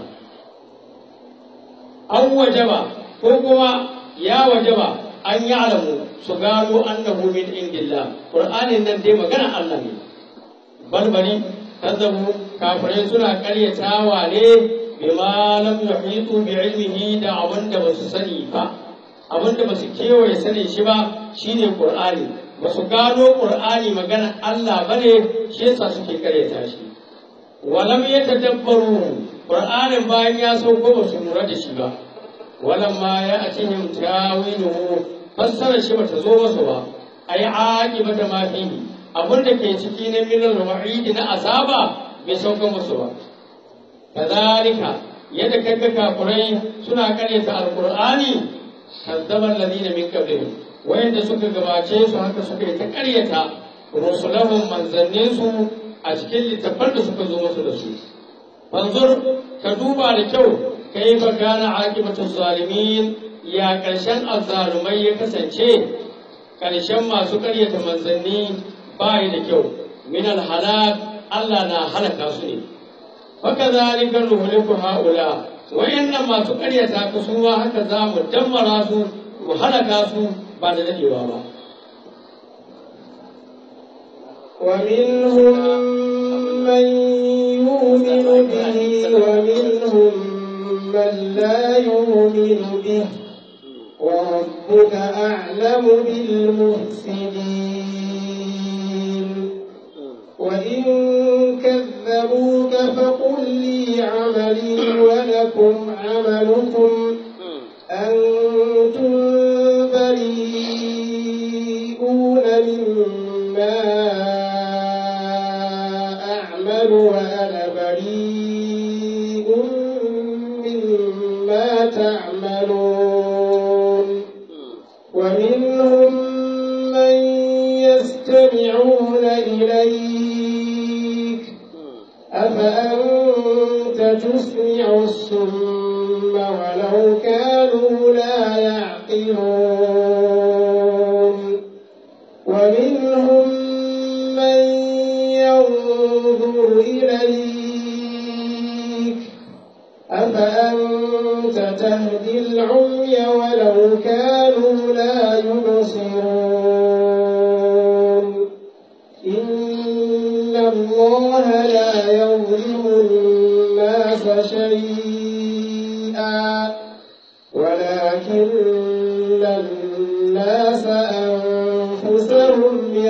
an wajaba ko kuma ya wajaba an yi alamu su gano annahu min indillah qur'anin nan dai magana Allah ne balbali kazzabu kafirai suna karyatawa ne bima lam yuhitu bi ilmihi da abin da basu sani ba abin da basu kewaye sani shi ba shine qur'ani basu gano qur'ani magana Allah bane shi yasa suke karyata shi walam yatadabbaru qur'anin bayan ya sauko basu lura da shi ba walamma ya atihim tawiluhu fassara shi bata zo masa ba ai aqibata ma fihi abin da ke ciki na minal wa'id na azaba bai sauka musu ba kadhalika yadda kaga kafurai suna karyata alqur'ani kazzaban ladina min qablihim wayanda suka gabace su haka suka yi ta karyata rusulahum manzannin su a cikin littafan da suka zo musu da su fanzur ka duba da kyau kai fa kana aqibatu zalimin ya karshen azzalumai ya kasance karshen masu karyata manzanni bai da kyau min alhalak Allah na halaka su ne haka zalika nuhliku haula wayannan masu karyata ka su ma haka za mu dammara su mu halaka su ba da dadewa ba ومنهم من يؤمن به ومنهم من لا يؤمن به وربك أعلم بالمفسدين وإن كذبوك فقل لي عملي ولكم عملكم أنتم بريئون مما أعمل وأنا بريء مما تعملون ومنهم من يستمعون إليك أفأنت تسمع الصم ولو كانوا لا يعقلون ومنهم من ينظر إليك أفأنت تهدي العمي ولو كانوا لا يبصرون إن الله لا يظلم الناس شيئا ولكن الناس أنفسهم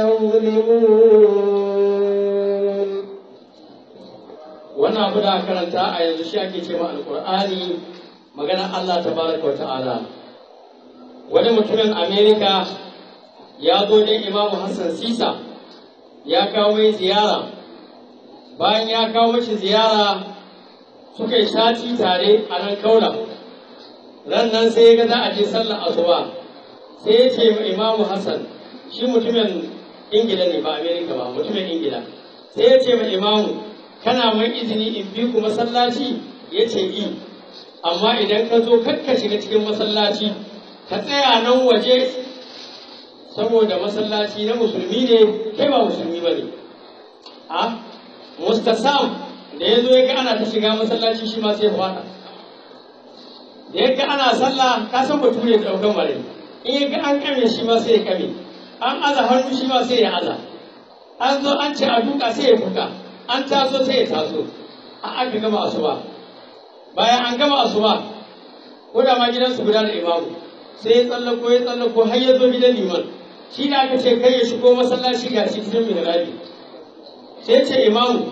يظلمون wannan abu da aka karanta a yanzu shi ake ce ma alkur'ani magana Allah tabaraka wa ta'ala wani mutumin Amerika ya zo ne imamu Hassan Sisa ya kawo mai ziyara bayan ya kawo mashi ziyara suka yi sati tare a nan kaula ran nan sai ya ga za a je sallar asuba sai ya ce ma imamu Hassan shi mutumin Ingila ne ba Amerika ba mutumin Ingila sai ya ce ma imamu kana mai izini in bi ku masallaci ya ce i amma idan ka zo kakka shiga cikin masallaci ka tsaya nan waje saboda masallaci na musulmi ne kai ba musulmi ba ne a mustasam da ya zo ya ga ana ta shiga masallaci shi ma sai fada da ya ga ana sallah ka san bature da ɗaukan mare in ya ga an kame shi ma sai ya kame an aza hannu shi ma sai ya aza an zo an ce a duka sai ya fuka an taso sai ya taso a aka gama asuba bayan an gama asuba ko da ma gidansu guda da imamu sai ya tsallako ya tsallako har ya zo gidan liman shi da aka ce kai ya shigo masallaci ga shi cikin mihrabi sai ya ce imamu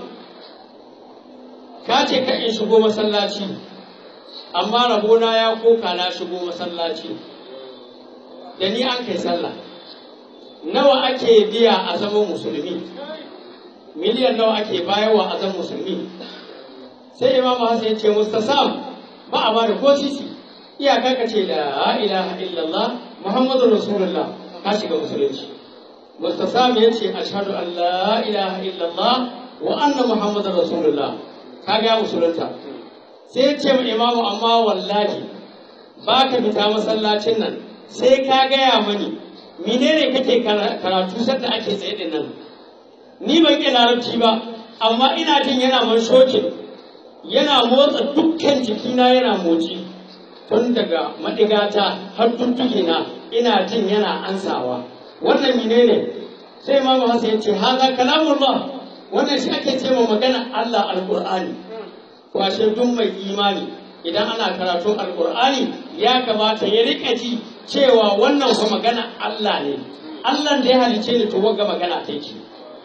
ka ce kai in shigo masallaci amma rabona ya koka na shigo masallaci da ni an kai sallah nawa ake biya a zaman musulmi miliyan nawa ake bayarwa a zan musulmi sai imamu hassan ya ce mustasam ba a bada ko sisi iyaka ka ce la ilaha illallah muhammadu rasulullah ka shiga musulunci mustasam ya ce ashhadu an la ilaha illallah wa anna muhammadu rasulullah ka ga musulunta sai ya ce ma imamu amma wallahi ba ka fita masallacin nan sai ka gaya mani menene kake karatu sadda ake tsaye din nan ni ban iya larabci ba amma ina jin yana man shokin yana motsa dukkan jikina yana motsi tun daga madigata har tuntukina ina jin yana ansawa wannan menene sai imamu hasan ya ce haza kalamullah wannan shi ake ce magana Allah alqur'ani to ashe duk mai imani idan ana karatun alqur'ani ya kamata ya rika ji cewa wannan fa magana Allah ne Allah da ya halice ni to wagga magana ta ce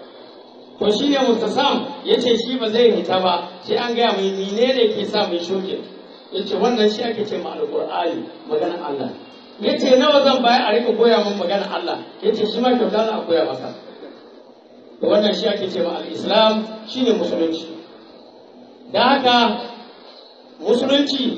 to shi ne mustasam ya ce shi ba zai hita ba sai an gaya mai menene ke sa mai shokin ya ce wannan shi ake ce ma alƙur'ani maganar Allah ya ce nawa zan baya a rika koya min maganar Allah ya ce shi ma kyauta na a koya maka to wannan shi ake ce ma al-islam shine musulunci da haka musulunci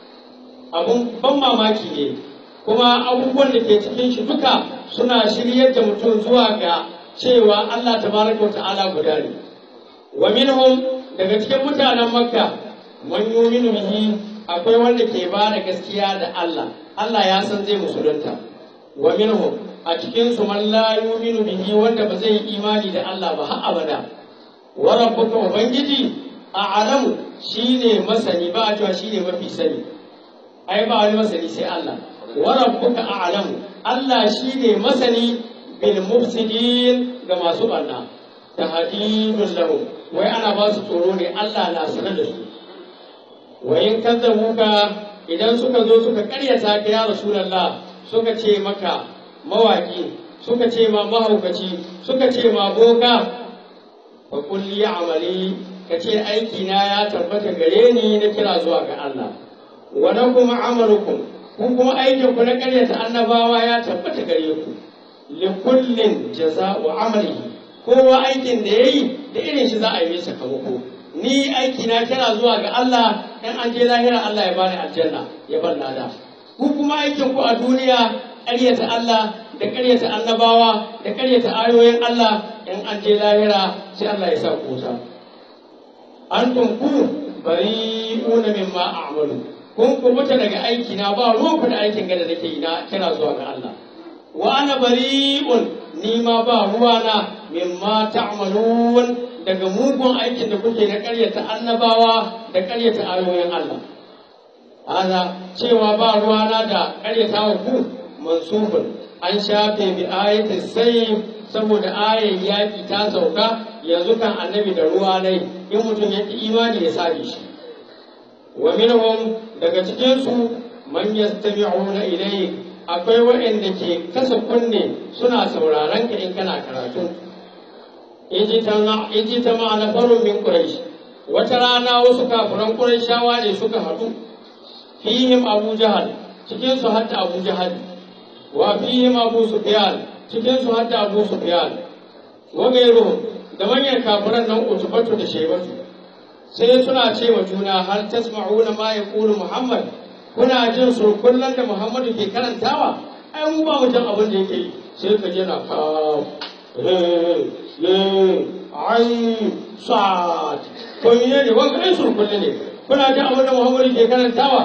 abun ban mamaki ne kuma abubuwan da ke cikin shi duka suna shiryar da mutum zuwa ga cewa Allah tabaraka ta'ala guda ne wa minhum daga cikin mutanen makka man yuminu bihi akwai wanda ke ba da gaskiya da Allah Allah ya san zai musulunta wa minhum a cikin su man la yuminu bihi wanda ba zai yi imani da Allah ba har abada wa rabbuka ubangiji a'lamu shine masani ba a cewa shine mafi sani ai ba wani masani sai Allah wa rabbuka a'lamu Allah shine masani bil mufsidin ga masu barna tahdidun lahum wai ana ba su tsoro ne Allah na sanar da su wa in kadzabuka idan suka zo suka karyata ka ya rasulullah suka ce maka mawaki suka ce ma mahaukaci suka ce ma boka fa qul ya amali ka ce aiki na ya tabbata gare ni na kira zuwa ga Allah wa lakum amalukum kun kuma aikin ku na karyata annabawa ya tabbata gare ku likullin jaza'u amalihi kowa aikin da yayi da irin shi za a yi sakamako ni aiki na kira zuwa ga Allah in an je lahira Allah ya bani aljanna ya bar lada ku kuma aikin ku a duniya ƙaryata Allah da ƙaryata annabawa da ƙaryata ayoyin Allah in an je lahira sai Allah ya sa ku wuta antum ku bari'una mimma a'malu kun kubuta daga aiki na ba ruwanku da aikin gada nake yi na kira zuwa ga Allah wa ana bari'un ni ma ba ruwana mimma ta'malun daga mugun aikin da kuke na ƙaryata annabawa da ƙaryata ayoyin Allah hada cewa ba ruwana da ƙaryata wa ku mansubun an shafe bi ayatin sai saboda ayan yaƙi ta sauka yanzu kan annabi da ruwa nai in mutum ya ki imani ya sabe shi wa minhum daga cikin su man yastami'una ilayk akwai waɗanda ke kasa kunne suna sauraron ka in kana karatu iji ta ma'ana farun min quraish wata rana wasu kafiran qurayshawa ne suka haɗu fihim abu jahal cikin su hatta abu jahal wa fihim abu sufyan cikin su hatta abu sufyan wa gairu da manyan kafiran nan utubatu da shaibatu sai suna ce wa juna har tasma'una ma yaqulu muhammad kuna jin su kullum da muhammadu ke karantawa ai mu ba mu jin abin da yake yi sai ka je na ka ai sa'ad ko ne ne wanda ai su kullum ne kuna jin abin da muhammadu ke karantawa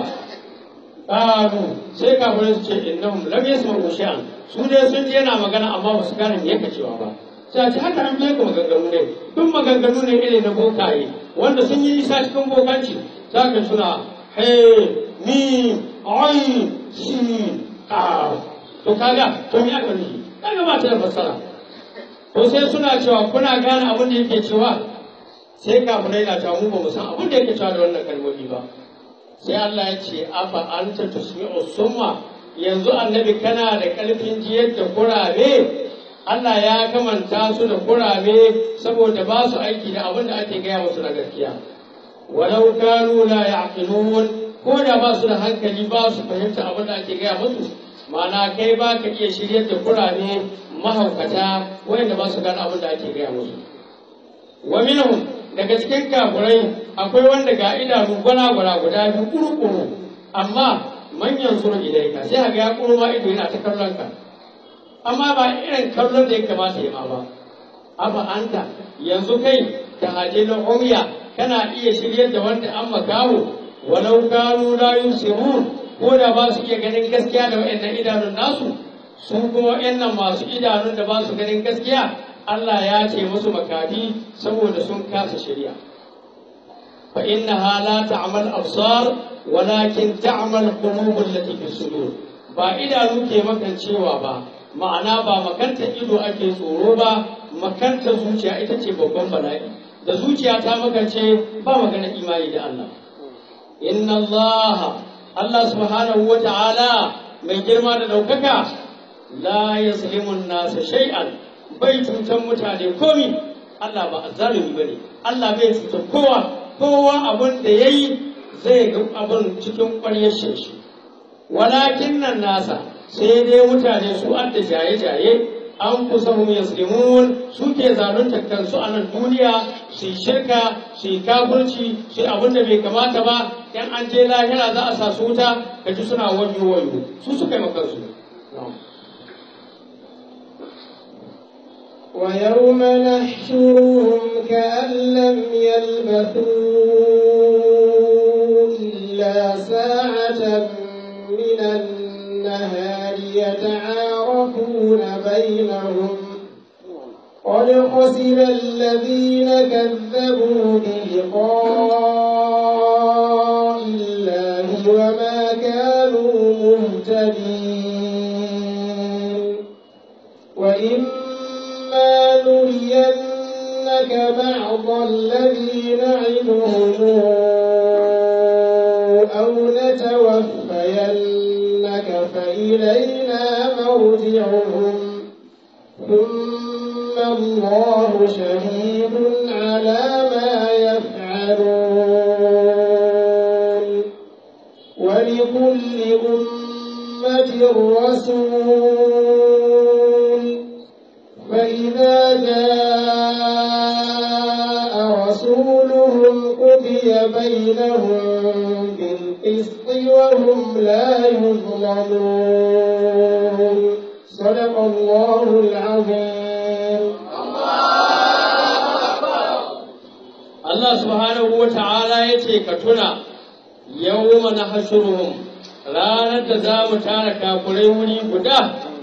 Ƙaru sai kafirai su ce innahum lam yasma'u shay'an su dai sun je yana magana amma ba su gane me yake cewa ba sai ce haka an biya ku maganganu ne duk maganganu ne irin na bokaye wanda sun yi nisa cikin bokanci za ka suna hey ni ai shi ka to kaga to me aka nufi kaga ba ta da fassara to sai suna cewa kuna gane abin da yake cewa sai kafirai na cewa mu ba mu san abin da yake cewa da wannan kalmomi ba sai Allah ya ce afa anta tusmi'u summa yanzu annabi kana da karfin jiyar da kurame Allah ya kamanta su da kurame saboda ba su aiki da abin da ake gaya musu na gaskiya walau kanu la ya'qilun ko da ba su da hankali ba su fahimta abin da ake gaya musu ma'ana kai ba ka iya shiryar da kurame mahaukata wanda ba su gane abin da ake gaya musu wa minhum daga cikin kafurai akwai wanda ga idanu gwana-gwana guda biyu kuru-kuru amma manyan suru ilaika sai ga ya kuru ma ido yana ta kallon ka amma ba irin kallon da ya kamata ya ma ba afa anta yanzu kai da hajjilin umya kana iya shiryar da wanda an makaho walau kanu la yusirun ko da ba su iya ganin gaskiya da waɗannan idanun nasu su kuma waɗannan masu idanun da ba su ganin gaskiya Allah ya ce musu makafi saboda sun kasa shirya fa innaha la ta'mal absar walakin ta'mal qulubul lati fi sudur ba idanu ke makancewa ba ma'ana ba makanta ido ake tsoro ba makanta zuciya ita ce babban bala'i da zuciya ta makance ba magana imani da Allah inna Allah Allah subhanahu wa ta'ala mai girma da ɗaukaka la yaslimun nasa shay'an bai cutar mutane komi Allah ba azzalumi bane Allah bai cutar kowa kowa abin da yayi zai ga abin cikin ƙwaryar shi walakin nan nasa sai dai mutane su adda jaye-jaye an kusa hum yaslimun suke zalunta kansu a nan duniya su shirka su yi kafirci su abin da bai kamata ba yan an je lahira za a sa su wuta ka ji suna wayo wayo su suka yi makansu ويوم نحشرهم كأن لم يلبثوا إلا ساعة من النهار يتعارفون بينهم قد خسر الذين كذبوا بلقاء الله وما كانوا مهتدين وإما نرينك بعض الذي نعدهم أو نتوفينك فإلينا مرجعهم ثم الله شهيد على ما يفعلون ولكل أمة رسول فإذا جاء رسولهم قضي بينهم بالقسط وهم لا يظلمون صدق الله العظيم Allah subhanahu wa ta'ala ya ce ka tuna yawma nahshuruhum ranar da za mu tara kafurai wuri guda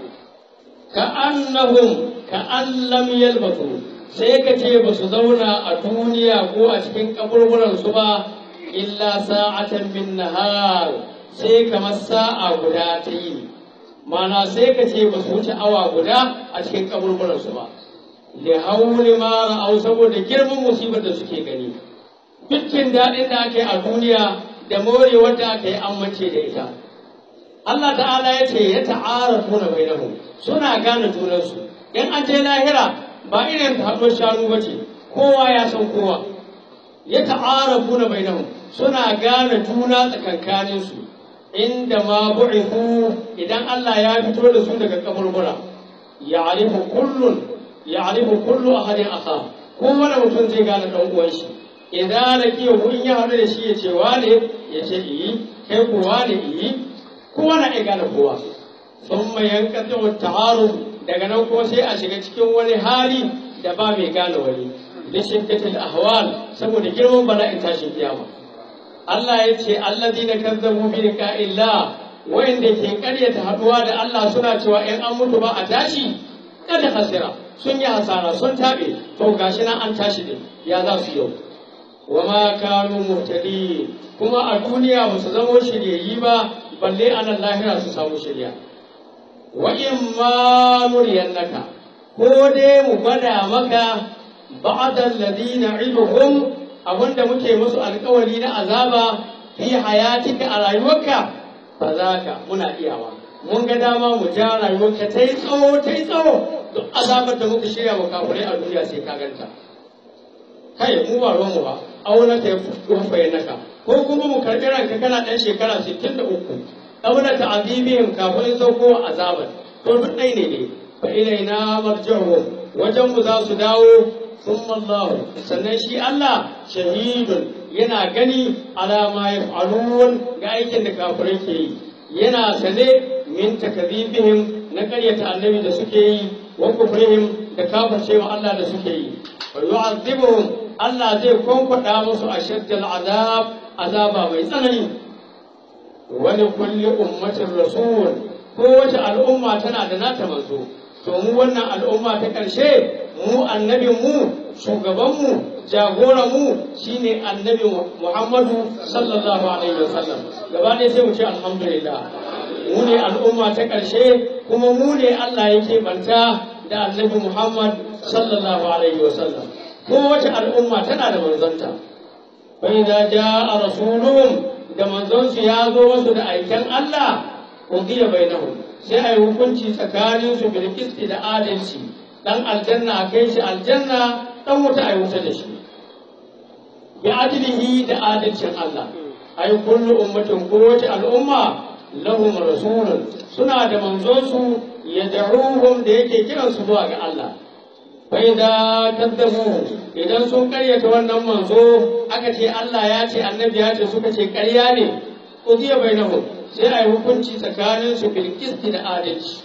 ka annahum ka allam yalbasu sai ka ce ba su zauna a duniya ko a cikin kaburburansu ba illa sa'atan min nahar sai kamar sa'a guda ta yi mana sai ka ce ba su wuce awa guda a cikin kaburburansu ba li hauli ma ra'au saboda girman musibar da suke gani dukkin daɗin da aka yi a duniya da morewar da aka yi amince da ita Allah ta'ala ya ce ya ta'arafu na bainahum suna gane junansu in an je lahira ba irin haɗuwar shanu ba ce kowa ya san kowa ya ta'arafu na bainahum suna gane juna tsakankaninsu inda ma bu'ifu idan Allah ya fito da su daga kaburbura ya'rifu kullun ya'rifu kullu ahadin akha kowane mutum zai gane dan uwan shi idan laki in ya haɗu da shi ya ce wane ya ce iyi kai ko wane iyi kowa na iya gane kowa sun mai yankata wa ta'aruf daga nan kuma sai a shiga cikin wani hali da ba mai gane wani da shiddatul ahwal saboda girman bala'in tashin kiyama Allah ya ce allazina kazzabu bi liqa'illah wayanda ke karyata haduwa da Allah suna cewa in an mutu ba a tashi kada hasira sun yi hasara sun tabe to gashi nan an tashi din ya za su yau wa ma kanu muhtadi kuma a duniya ba su zamo shiryayyi ba balle a nan lahira su samu shirya wa in ma nuriyannaka ko dai mu gwada maka ba'da alladhina iduhum abinda muke musu alkawari na azaba fi hayatika a rayuwarka fa zaka muna iyawa mun ga dama mu ja rayuwarka ta yi tsawo ta yi tsawo duk azabar da muka shirya wa kafirai a duniya sai ka ganta kai mu ba ruwanmu ba auna ta yi naka ko kuma mu karɓi ranka kana ɗan shekara 63 ɗaura ta azibihim kafin sauko azabar to duk ɗai ne ne fa ilaina marji'uhum wajen mu za su dawo thumma Allah sannan shi Allah shahidun yana gani alama yaf'alun ga aikin da kafirai ke yi yana sane min takazibihim na karyata annabi da suke yi wa kufrihim da kafircewa Allah da suke yi wa yu'azzibuhum Allah zai kwankwada musu ashaddal azab azaba mai tsanani wani kulli ummatin rasul kowace al'umma tana da nata manzo to mu wannan al'umma ta ƙarshe mu annabin mu shugaban mu jagoran mu shine annabi Muhammadu sallallahu alaihi wasallam gaba ɗaya sai mu ce alhamdulillah mu ne al'umma ta ƙarshe kuma mu ne Allah yake banta da annabi Muhammad sallallahu alaihi wasallam kowace al'umma tana da manzonta fa idza jaa rasuluhum da manzonsu ya zo masu da aiken Allah udiya bainahum sai a yi hukunci tsakanin su bil qisti da adalci dan aljanna a kai shi aljanna dan wuta a yi wuta da shi bi adlihi da adalcin Allah ay kullu ummatin kowace al'umma lahum rasulun suna da manzonsu yad'uhum da yake kiransu zuwa ga Allah faida kaddabu idan sun karyata wannan manzo aka ce Allah ya ce annabi ya ce suka ce ƙarya ne uziya bainahum sai a yi hukunci tsakanin su bil qisti da adalci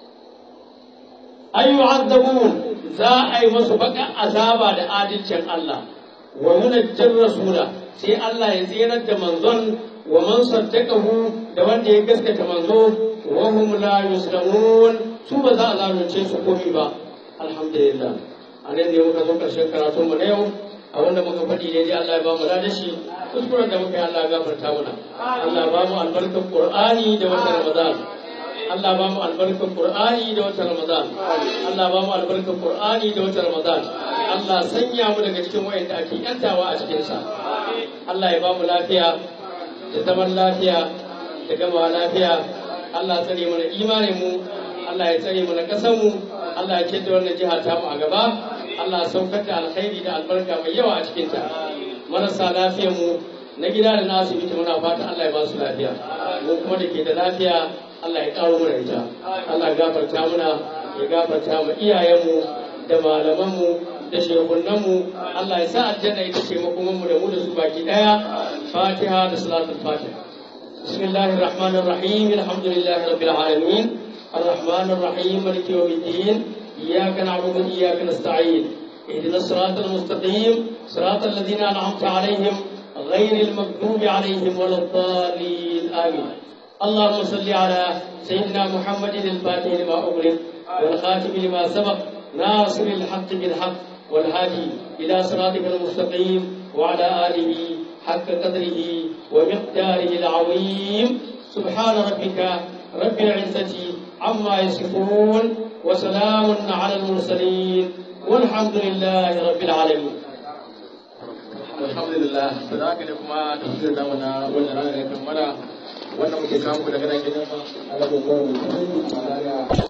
ay yu'adzabun za a yi musu baka azaba da adalcin Allah wa munajjir rasula sai Allah ya tsirar da manzon wa man saddaqahu da wanda ya gaskata manzo wa hum la yuslamun su ba za a zalunce su komai ba alhamdulillah a nan ne muka zo ƙarshen karatun mu na yau a wanda muka faɗi ne dai Allah ya ba mu da shi kuskuren da muka yi Allah ya gafarta mana Allah ba mu albarkar Qur'ani da watan Ramadan Allah ba mu albarkar Qur'ani da watan Ramadan Allah ba mu albarkar Qur'ani da watan Ramadan Allah sanya mu daga cikin wayanda ake yantawa a cikin sa Allah ya ba mu lafiya da zaman lafiya da gama lafiya Allah tsare mana imanin mu Allah ya tsare mana ƙasar mu Allah ya ce da wannan jiha ta mu a gaba Allah saukar da alkhairi da albarka mai yawa a cikinta marasa lafiyar mu na gida da na asibiti muna fata Allah ya ba su lafiya mu kuma da ke da lafiya Allah ya karo mana ita Allah ya gafarta muna ya gafarta mu iyayenmu da malamanmu da shehunanmu Allah ya sa aljanna ita ce makomanmu da mu da su baki daya fatiha da salatul fatiha بسم الله الرحمن الرحيم الحمد لله رب العالمين الرحمن الرحيم مالك يوم الدين إياك نعبد وإياك نستعين اهدنا الصراط المستقيم صراط الذين أنعمت عليهم غير المغضوب عليهم ولا الضالين آمين اللهم صل على سيدنا محمد الفاتح لما أغلق والخاتم لما سبق ناصر الحق بالحق والهادي إلى صراطك المستقيم وعلى آله حق قدره ومقداره العظيم سبحان ربك رب العزة عما يصفون وسلام على المرسلين والحمد لله رب العالمين alhamdulillah da za ka ne kuma tafiyar namu na wannan ranar ya kammala wannan muke kawo daga nan gidan Alhamdulillah.